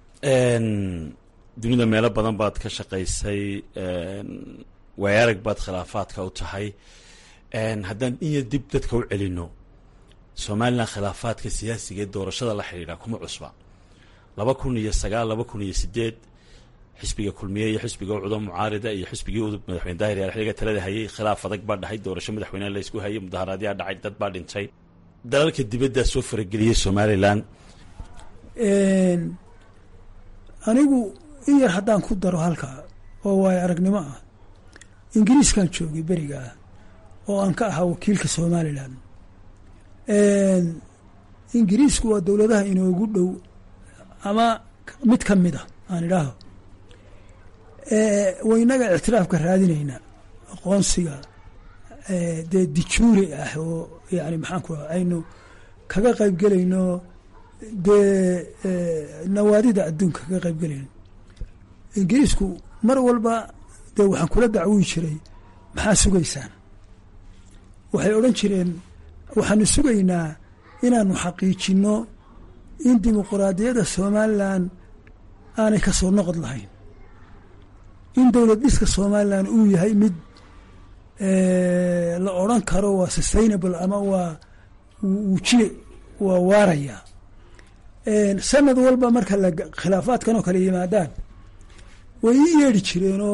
dunida meelo badan baad ka shaqaysay waayarag baad khilaafaadka u tahay haddaan inya dib dadka u celino somalilan khilaafaadka siyaasiga ee doorashada la xidhiidha kuma cusba laba kun iyo sagaal laba kun iyo sideed xisbiga kulmiye iyo xisbiga ucudo mucaarida iyo xisbigii udub madaxweyne daahir yaal xiliga talada hayay khilaaf adag baa dhahay doorasho madaxweyneha la isku hayay mudaharaadyaa dhacay dad baa dhintay dalalka dibaddaa soo farageliyey somalilan anigu in yar haddaan ku daro halkaa oo waayo aragnimo ah ingiriiskan joogay berigaa oo aan ka ahaa wakiilka somalilan ingiriisku waa dowladaha inoogu dhow ama mid ka mid a aan idhaaho waynaga ictiraafka raadinayna aqoonsiga dee dijuuri ah oo yani maxaan ku aynu kaga qayb gelayno dee nawaadida adduunka kaga qayb gelayno ingiriisku mar walba dee waxaan kula dacwii jiray maxaa sugaysaan waxay odhan jireen waxaanu sugaynaa inaanu xaqiijinno in dimuquraadiyadda somalilan aanay ka soo noqod lahayn in dowlad dhiska somalilan uu yahay mid la odran karo waa sustainable ama waa wujile waa waaraya sanad walba marka la khilaafaadkan oo kale yimaadaan way ii yeedhi jireenoo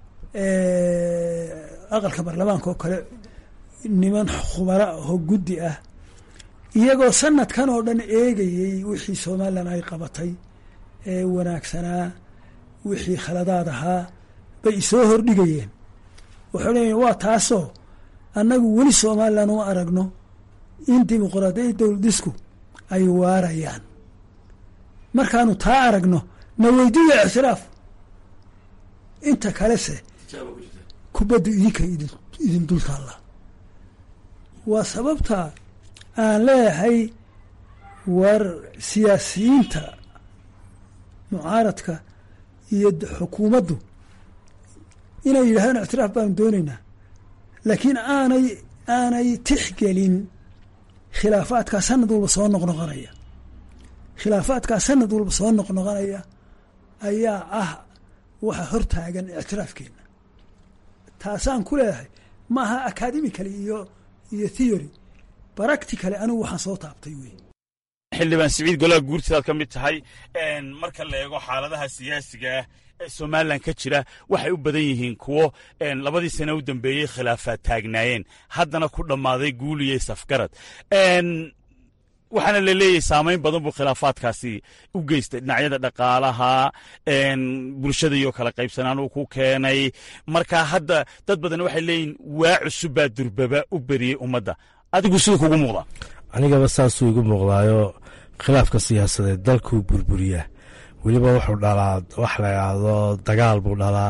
aqalka baarlamaanka oo kale niman khubara oo guddi ah iyagoo sanadkan oo dhan eegayey wixii somalilan ay qabatay ee wanaagsanaa wixii khaladaad ahaa bay isoo hordhigayeen waxay leeyiin waa taasoo annagu weli somalilan uma aragno in dimuquraadiyadda dowladisku ay waarayaan markaanu taa aragno na weydiiya ictiraaf inta kalese kubaddu idinka idin dultaalla waa sababta aan leeyahay war siyaasiyiinta mucaaradka iyo xukuumaddu inay yidhahdaan ictiraaf baanu doonaynaa laakiin aanay aanay tixgelin khilaafaadkaa sanad walba soo noqnoqonaya khilaafaadkaa sanad walba soo noqnoqonaya ayaa ah waxa hortaagan ictiraafkeenna taasaan ku leeyahay ma aha academically iyo iyo theory practically anigu waxaan soo taabtay wey xildhibaan siciid golaha guurtidaad ka mid tahay marka la eego xaaladaha siyaasiga ah ee somalilan ka jira waxay u badan yihiin kuwo labadii sane u dambeeyey khilaafaad taagnaayeen haddana ku dhammaaday guuliye safgarad waxaana la leeyahay saamayn badan buu khilaafaadkaasi u geystay dhinacyada dhaqaalaha bulshada iyo kala qaybsanaan uu ku keenay marka hadda dad badan waxay leeyihin waa cusubbaa durbaba u beriyey ummadda adigu siduu kugu muuqdaa anigaba saasuu igu muuqdaayo khilaafka siyaasadeed dalkuu burburiyaa weliba wuxuu dhalaa wax la idhaahdo dagaal buu dhalaa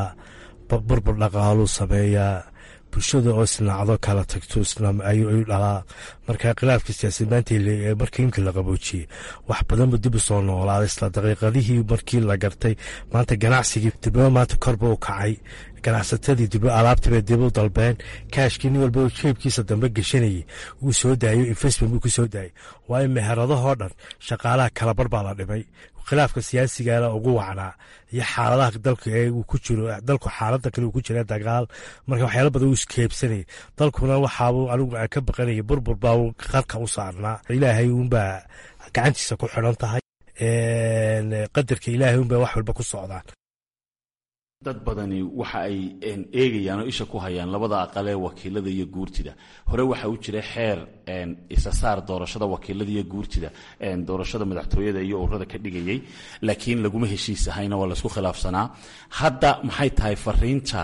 burbur dhaqaaluu sameeyaa bulshada oo isnacdo kala tagto ayuu dhalaa marka khilaafka siyaasad maanta markii imka la qaboojiyey wax badanba dib u soo noolaaday isla daqiiqadihii markii la gartay maanta ganacsigii dibba maanta korba u kacay ganacsatadii dib alaabtiibay dib u dalbeen kaashkii nin walba jeebkiisa dambe geshanayay wuu soo daayo investment buu ku soo daayay waayo meheradahoo dhan shaqaalaha kalabar baa la dhimay khilaafka siyaasigana ugu wacnaa iyo xaaladaha dalka ee uu ku jiro dalku xaalada kale uu ku jira dagaal marka waxyaala badan uu iskeebsanayay dalkuna waxaabuu anigu aan ka baqanayay burbur baa qarka u saarnaa ilaahay uunbaa gacantiisa ku xidhan tahay qadarka ilaahay uunbaa wax walba ku socdaan dad badani waxa ay eegayaan oo isha ku hayaan labada aqal ee wakiilada iyo guurtida hore waxa u jira xeer isa saar doorashada wakiilada iyo guurtida doorashada madaxtooyada iyo ururada ka dhigayay laakiin laguma heshiis ahayna waa laisku khilaafsanaa hadda maxay tahay fariinta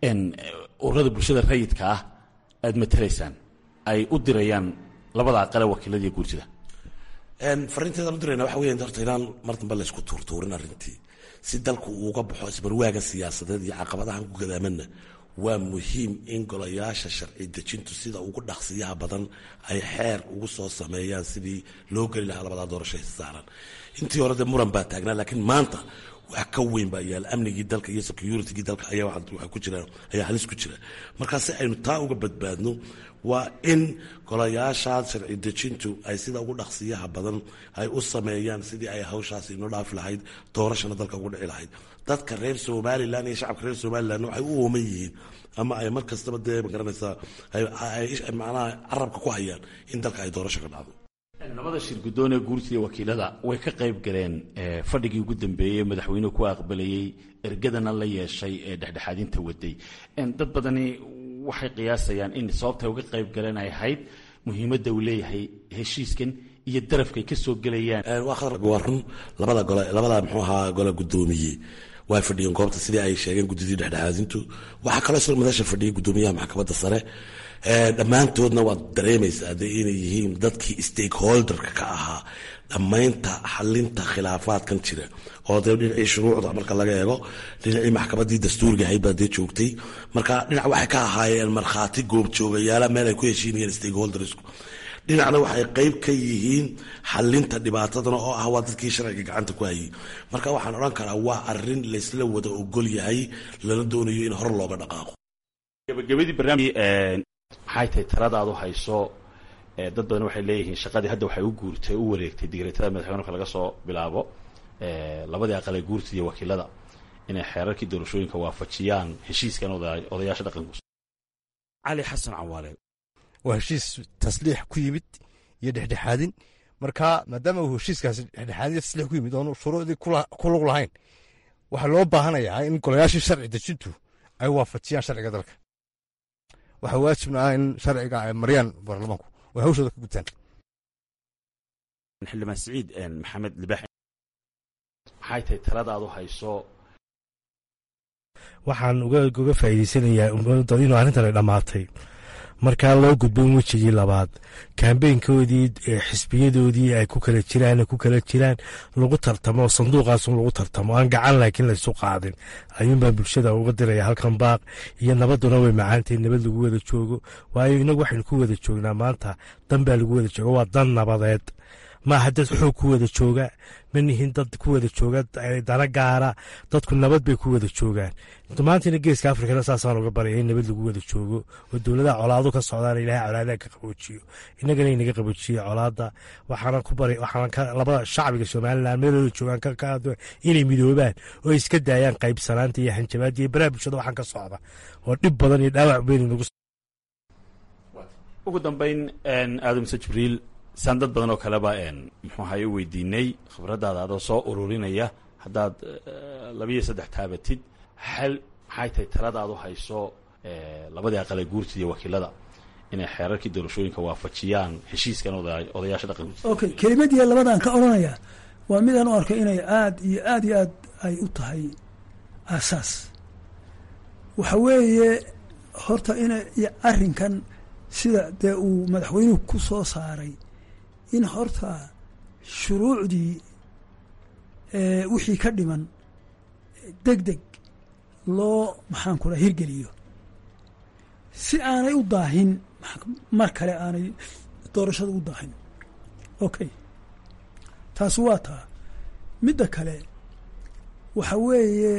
ururada bulshada rayidka ah aad matalaysaan ay u dirayaan labada aqal ee wakiilada iyo guurtida fariinteedaan u dirayna waxa weya horta inaan mar dambe laysku tuurtuurin arrintii si dalku uuga baxo isbarwaaga siyaasadeed iyo caqabadahan ku gadaamanna waa muhiim in golayaasha sharci dejintu sida ugu dhaqsiyaha badan ay xeer ugu soo sameeyaan sidii loo geli lahaa labadaa doorasho saaran intii hore dee muran baa taagnaa laakiin maanta wax ka weyn baa yaala amnigii dalka iyo securitygii dalka ayaa waxa ku jira ayaa halis ku jira markaa si aynu taa uga badbaadno waa in golayaashaas sharci dejintu ay sida ugu dhaqsiyaha badan ay u sameeyaan sidii ay hawshaas inoo dhaafi lahayd doorashana dalka ugu dhici lahayd dadka reer somalilan iyo shacabka reer somalilan waxay u ooman yihiin ama ay mar kastaba dee magaranaysaa macnaha carabka ku hayaan in dalka ay doorasho ka dhacdo labada shir guddoon ee guurtida wakiilada way ka qayb galeen fadhigii ugu dambeeyey madaxweynuhu ku aqbalayey ergadana la yeeshay ee dhexdhexaadinta waday dad badani waxay qiyaasayaan in sababtay uga qayb galeen ay ahayd muhiimadda uu leeyahay heshiiskan iyo darafkay ka soo gelayaan waa run labada gole labada muxuu ahaa gole guddoomiye way fadhiyeen goobta sidii ay sheegeen guddidii dhexdhexaadintu waxaa kaloo isla madasha fadhiyay guddoomiyaha maxkamadda sare dhammaantoodna waad dareemaysaa dee inay yihiin dadkii stakeholderka ka ahaa dhammaynta xalinta khilaafaadkan jira oo dee dhinacii shuruucda marka laga eego dhinacii maxkamaddii dastuuriga ahayd baa dee joogtay marka dhinac waxay ka ahaayeen markhaati goobjoogayaala meel ay ku heshiinayeen stakeholdersku dhinacna waxay qeyb ka yihiin xalinta dhibaatadana oo ah waa dadkii sharciga gacanta ku hayay marka waxaan odhan karaa waa arin laysla wada ogol yahay lana doonayo in hor looga dhaqaaqo gabagabadii barnaamij maxay tahay taladaad u hayso dad badan waxay leeyihiin shaqadii hadda waxay u guurtay u wareegtay digreetada madaxweynuka laga soo bilaabo labadii aqal ee guurtida iyo wakiilada inay xeerarkii doorashooyinka waafajiyaan heshiiskan odayaasha dhaqanku cali xasan cawaale waa heshiis tasliix ku yimid iyo dhexdhexaadin marka maadaama uu heshiiskaasi dhexdhexaadin iyo tasliix ku yimid oonu shuruucdii ku lug lahayn waxaa loo baahanayaa in golayaashii sharci dejintu ay waafajiyaan sharciga dalka waxaa waajibna ah in sharciga ay mariyaan baarlamaanku way hawshooda ka gutaan xildhibaan siciid maxamed libax maxay tahay taladaad u hayso waxaan uga faa'iideysanayaa inuu arrintan ay dhammaatay markaa loo gudbo in wejigii labaad kambeynkoodii xisbiyadoodii ay ku kala jiraan ku kala jiraan lagu tartamo sanduuqaasun lagu tartamo aan gacan laakiin laysu qaadin ayuunbaa bulshada uga diraya halkan baaq iyo nabaduna way macaantahay nabad lagu wada joogo waayo inagu waxaynu ku wada joognaa maanta dan baa lagu wada jooga waa dan nabadeed maaha dad xoog ku wada jooga ma nihin dad ku wada jooga dana gaara dadku nabad bay ku wada joogaan maantana geeska afrikana saasaan uga baraya in nabad lagu wada joogo oo dowladaha colaado ka socdaan ilahay colaadaha ka qaboojiyo inagana inaga qaboojiyo colaada waxaana ku bari waxaana labada shacbiga somalilan meelooda joogaan inay midoobaan oo iska daayaan qaybsanaanta iyo hanjabaada iyo baraha bulshada waxaan ka socda oo dhib badan iyo dhaawac weyn nagu ugu dambeyn aadamse jibriil saan dad badan oo kaleba muxuu ahaye u weydiinay khibradaada adoo soo ururinaya haddaad labiyo saddex taabatid xal maxay tahay taladaad u hayso labadii aqal ee guurtida iyo wakiilada inay xeerarkii doorashooyinka waafajiyaan heshiiskan odayaasha dhaqanku okay kelimadii labadan ka odhanaya waa midaan u arko inay aad iyo aad iyo aad ay u tahay aasaas waxa weeye horta ina arrinkan sida dee uu madaxweynuhu ku soo saaray in horta shuruucdii wixii ka dhiman deg deg loo maxaan ku raa hirgeliyo si aanay u daahin mar kale aanay doorashada u daahin okay taasi waa taa midda kale waxa weeye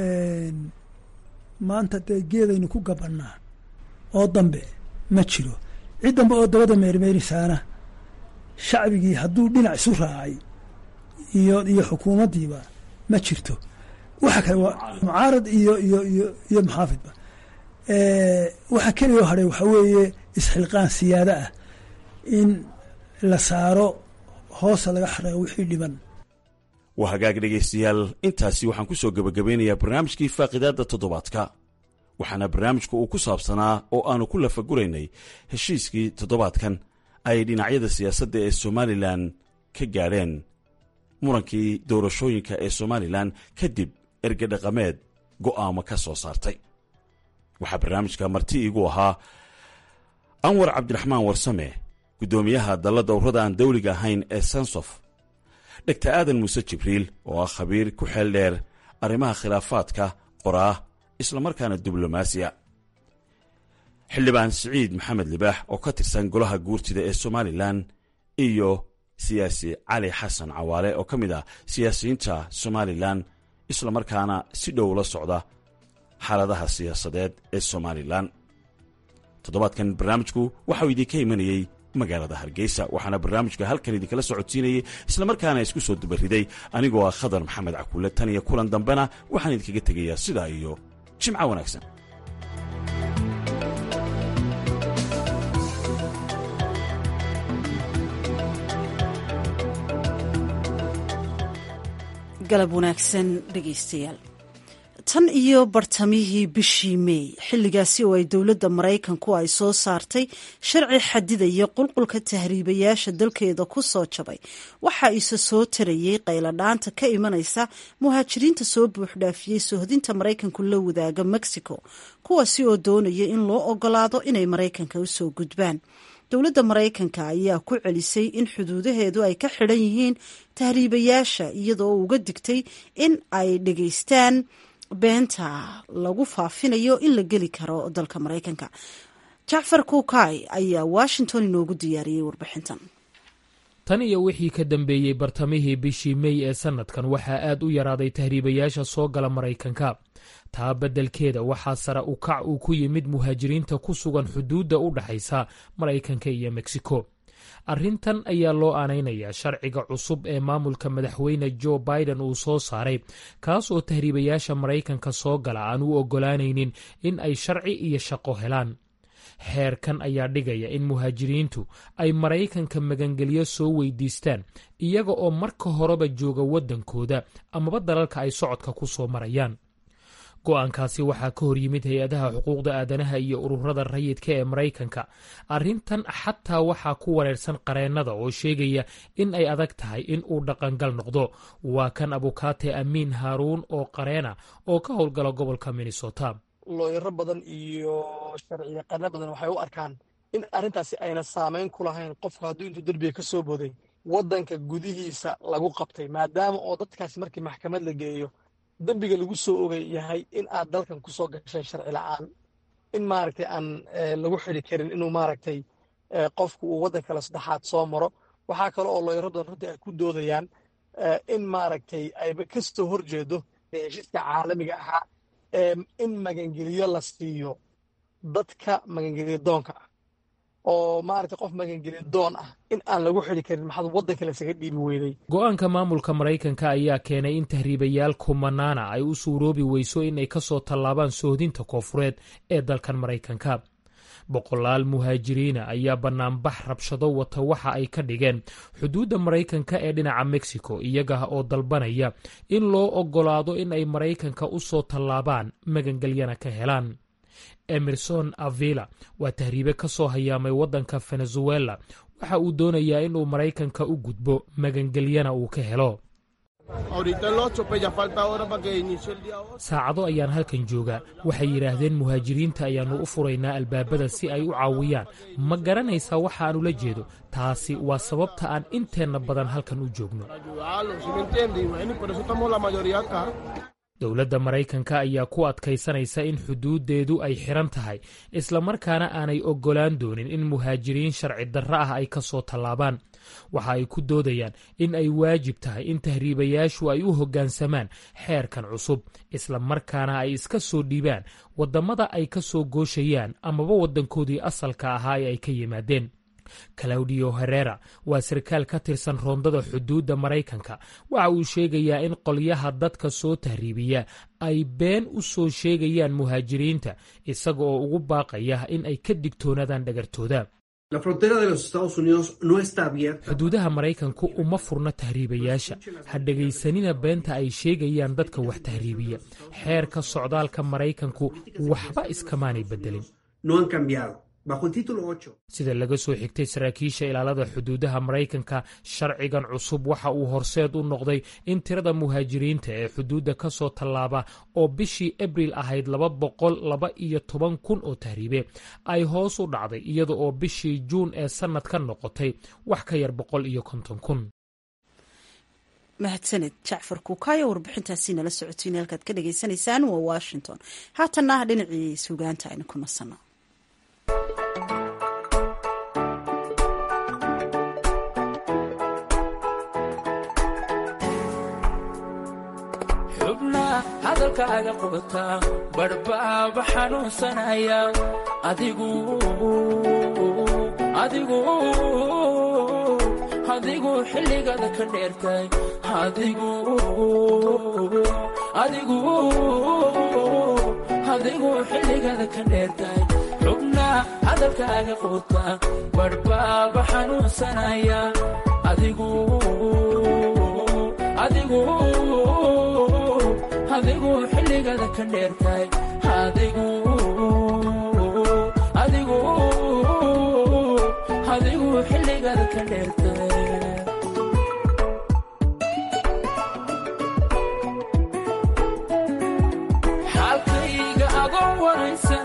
maanta dee geedaynu ku gabannaa oo dambe ma jiro cid dambe oo dabada meermeerisaana shacbigii hadduu dhinac isu raacay iyo iyo xukuumaddiiba ma jirto waxa kale waa mucaarad iyo iyo iyo iyo maxaafidba waxa keliya hadhay waxaa weeye isxilqaan siyaado ah in la saaro hoosa laga xareeyo wixii dhiban waa hagaag dhegaystayaal intaasi waxaan ku soo gebagabeynayaa barnaamijkii faaqidaadda toddobaadka waxaana barnaamijku uu ku saabsanaa oo aanu ku lafaguraynay heshiiskii toddobaadkan ay dhinacyada siyaasadda ee somalilan ka gaadheen murankii doorashooyinka ee somalilan kadib ergedhaqameed go'aamo ka soo saartay waxaa barnaamijka marti iigu ahaa anwar cabdiraxmaan warsame guddoomiyaha dalla dowrada aan dawliga ahayn ee sansof dhegta aadan muuse jibriil oo ah khabiir ku xeel dheer arrimaha khilaafaadka qoraa islamarkaana diblomaasiya xildhibaan siciid maxamed libaax oo ka tirsan golaha guurtida ee somalilan iyo siyaasi cali xasan cawaale oo ka mid ah siyaasiyiinta somalilan islamarkaana si dhow la socda xaaladaha siyaasadeed ee somalilan toddobaadkan barnaamijku waxauu idinka imanayey magaalada hargeysa waxaana barnaamijka halkan idinkala socodsiinayay islamarkaana isku soo dubariday anigoo ah khadar maxamed cakuule tan iyo kulan dambena waxaan idinkaga tegayaa sidaa iyo jimco wanaagsan galab wanaagsan dhegaystayaal tan iyo bartamihii bishii meey xilligaasi oo ay dowladda maraykanku ay soo saartay sharci xadidaya qulqulka tahriibayaasha dalkeeda ku soo jabay waxaa isa soo tarayey qayladhaanta ka imanaysa muhaajiriinta soo buuxdhaafiyey sohdinta maraykanku la wadaaga mexico kuwaasi oo doonaya in loo ogolaado inay maraykanka usoo gudbaan dowladda maraykanka ayaa ku celisay in xuduudaheedu ay ka xidhan yihiin tahriibayaasha iyadoo uga digtay in ay dhegaystaan beenta lagu faafinayo in la geli karo dalka maraykanka jacfar kuukay ayaa washington inoogu diyaariyey warbixintan tan iyo wixii ka dambeeyey bartamihii bishii mey ee sanadkan waxaa aad u yaraaday tahriibayaasha soo gala maraykanka taa beddelkeeda waxaa sare u kac uu ku yimid muhaajiriinta ku sugan xuduudda u dhaxaysa maraykanka iyo mexico arrintan ayaa loo aanaynayaa sharciga cusub ee maamulka madaxweyne jo biden uu soo saaray kaas oo tahriibayaasha maraykanka soo gala aan u oggolaanaynin in ay sharci iyo shaqo helaan xeerkan ayaa dhigaya in muhaajiriintu ay maraykanka magangelyo soo weydiistaan iyaga oo marka horeba jooga waddankooda amaba dalalka ay socodka ku soo marayaan go-aankaasi waxaa ka hor yimid hay-adaha xuquuqda aadanaha iyo ururada rayidka ee maraykanka arrintan xataa waxaa ku wareersan qareennada oo sheegaya in ay adag tahay in uu dhaqangal noqdo waa kan abukaate amiin haaruun oo qareena oo ka howlgala gobolka minnesota looyaro badan iyo sharci yaqaano badan waxay u arkaan in arrintaasi ayna saamayn ku lahayn qofku hadduu intuu derbiga ka soo booday waddanka gudihiisa lagu qabtay maadaama oo dadkaasi markii maxkamad la geeyo dembiga lagu soo ogay yahay in aad dalkan ku soo gashay sharci la'aan in maaragtay aan lagu xidi karin inuu maaragtay qofku uu waddan kale saddexaad soo maro waxaa kale oo looyaradan runtii ay ku doodayaan in maaragtay ayba kastoo horjeedo heshiiska caalamiga ahaa in magangeliyo la siiyo dadka magangeliyo doonka ah oo maaragtay qof magangeliyo doon ah in aan lagu xidi karin maxaad waddanka lasaga dhiibi weyday go-aanka maamulka maraykanka ayaa keenay in tahriibayaal kumanaana ay u suuroobi weyso inay ka soo tallaabaan sohdinta koofureed ee dalkan maraykanka boqolaal muhaajiriina ayaa bannaanbax rabshado wata waxa ay ka dhigeen xuduudda maraykanka ee dhinaca mexico iyaga oo dalbanaya in loo oggolaado in ay maraykanka u soo tallaabaan magangelyana ka helaan emerson avila waa tahriibe ka soo hayaamay waddanka venezuela waxa uu doonayaa inuu maraykanka u gudbo magangelyana uu ka helo saacado ayaan halkan joogaa waxay yidhaahdeen muhaajiriinta ayaannu u furaynaa albaabada si ay u caawiyaan ma garanaysaa waxa aan ula jeedo taasi waa sababta aan inteenna badan halkan u joogno dowladda maraykanka ayaa ku adkaysanaysa in xuduuddeedu ay xiran tahay islamarkaana aanay oggolaan doonin in muhaajiriin sharci darro ah ay ka soo tallaabaan waxa ay ku doodayaan in ay waajib tahay in tahriibayaashu ay u hoggaansamaan xeerkan cusub islamarkaana ay iska soo dhiibaan waddamada ay ka soo gooshayaan amaba waddankoodii asalka ahaa ee ay ka yimaadeen claudio herera waa sarkaal ka tirsan roondada xuduudda maraykanka waxa uu sheegayaa in qolyaha dadka soo tahriibiya ay been u soo sheegayaan muhaajiriinta isaga oo ugu baaqaya in ay ka digtoonaadaan dhagartooda xuduudaha maraykanku uma furna tahriibayaasha ha dhegaysanina beenta ay sheegayaan dadka wax tahriibiya xeerka socdaalka maraykanku waxba iskamaanay beddelin sida laga soo xigtay saraakiisha ilaalada xuduudaha maraykanka sharcigan cusub waxa uu horseed u noqday in tirada muhaajiriinta ee xuduudda ka soo tallaaba oo bishii abril ahayd laba boqol laba iyo toban kun oo tahriibe ay hoos u dhacday iyada oo bishii juun ee sannad ka noqotay wax ka yar boqol iyo konton kun mahadsaned jacfar kuukaayo warbixintaasi nala socotiin halkaad ka dhagaysanaysaan waa washington haatanna dhinacii sugaanta aynu ku nasanno hadalkaaga qubataa badhbaaba xanuunsanaya adigu adigu adigu xilligada ka dheertay adigu adigu adigu xilligada ka dheertay xubna hadalkaaga qubataa badhbaaba xanuunsanaya adigu adigu adigu xilligada ka dheertay adigu adigu adigu xilligada ka dheertay xaalkayga adoon waraysan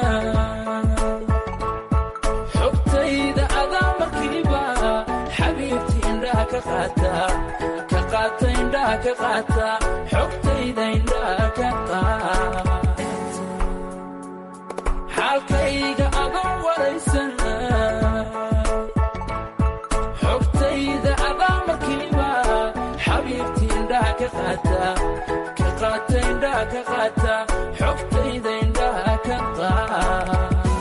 xogtayda adaa markiiba xabiibti indhaha ka qaata ka qaata indhaha ka qaata xogtayda indhaha ka qaata xaalkayga adoon waraysan xogtayda adaa markiiba xabiibti indhaha ka qaata ka qaata indhaha ka qaata xogtayda indhaha ka qaata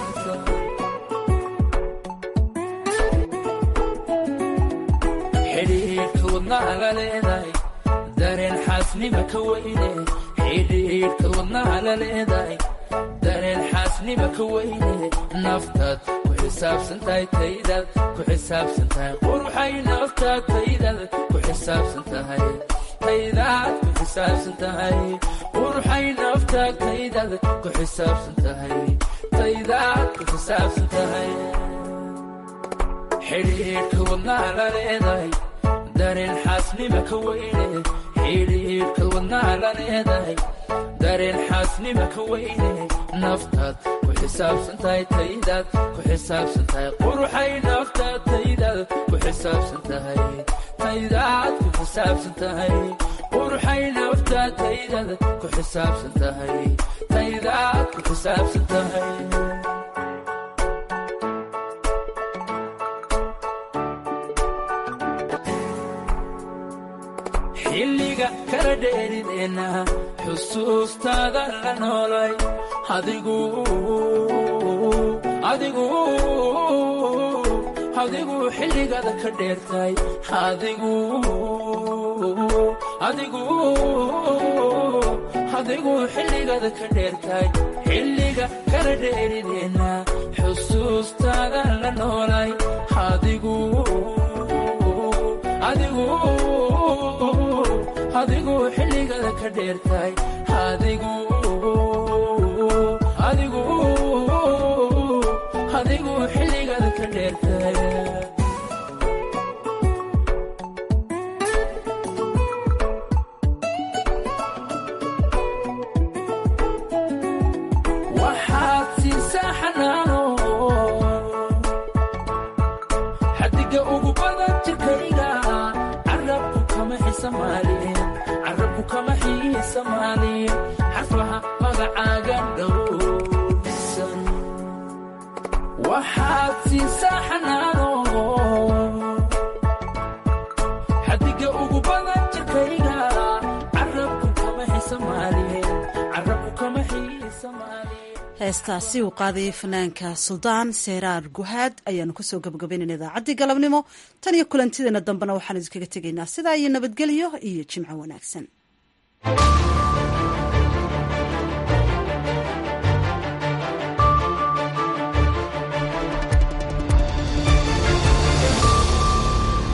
xidhiidhka wadnahaga leedahay dareen xaasnima ka weyne xidhiidhka wadnaha la leedahay dareen xaasnima ka weyne naftaad ku xisaabsan tahay taydaad ku xisaabsan tahay quruxay naftaad taydaad ku xisaabsan tahay taydaad ku xisaabsan tahay quruxay naftaad taydaad ku xisaabsan tahay taydaad ku xisaabsan tahay xidhiidhka wadnaha la leedahay dareen xaasnima ka weyne xidhiidhka wadnaha la leedahay dareen xaasnima ka weyne naftaad ku xisaabsan tahay taydaad ku xisaabsan tahay quruxay naftaad taydaad ku xisaabsan tahay taydaad ku xisaabsan tahay quruxay naftaad taydaad ku xisaabsan tahay taydaad ku xisaabsan tahay xilliga kala dheerideenna xusuustaada la noolay adigu adigu adigu xilligada ka dheertay adigu adigu adigu xilligada ka dheertay xilliga kala dheerideenna xusuustaada la noolay adigu adigu adigu xilligada ka dheertay adigu adigu adigu xilligada ka dheertay waxaad siisaa xanaano xadiga ugu badan jirkayga carabku kama xisamaalin carabku kama xiisa soomaaliye xarfaha magacaaga dhowrsan waxaad siisaa xanaano xadiga ugu badan jirkayga carabku kama xisamaaliye carabku kama xiisamaaliye heestaasi uu qaadayay fanaanka suldaan seeraar guhaad ayaanu kusoo gabagabaynayna idaacaddii galabnimo tan iyo kulantideena dambena waxaan idinkaga tegaynaa sidaa iyo nabadgelyo iyo jimco wanaagsan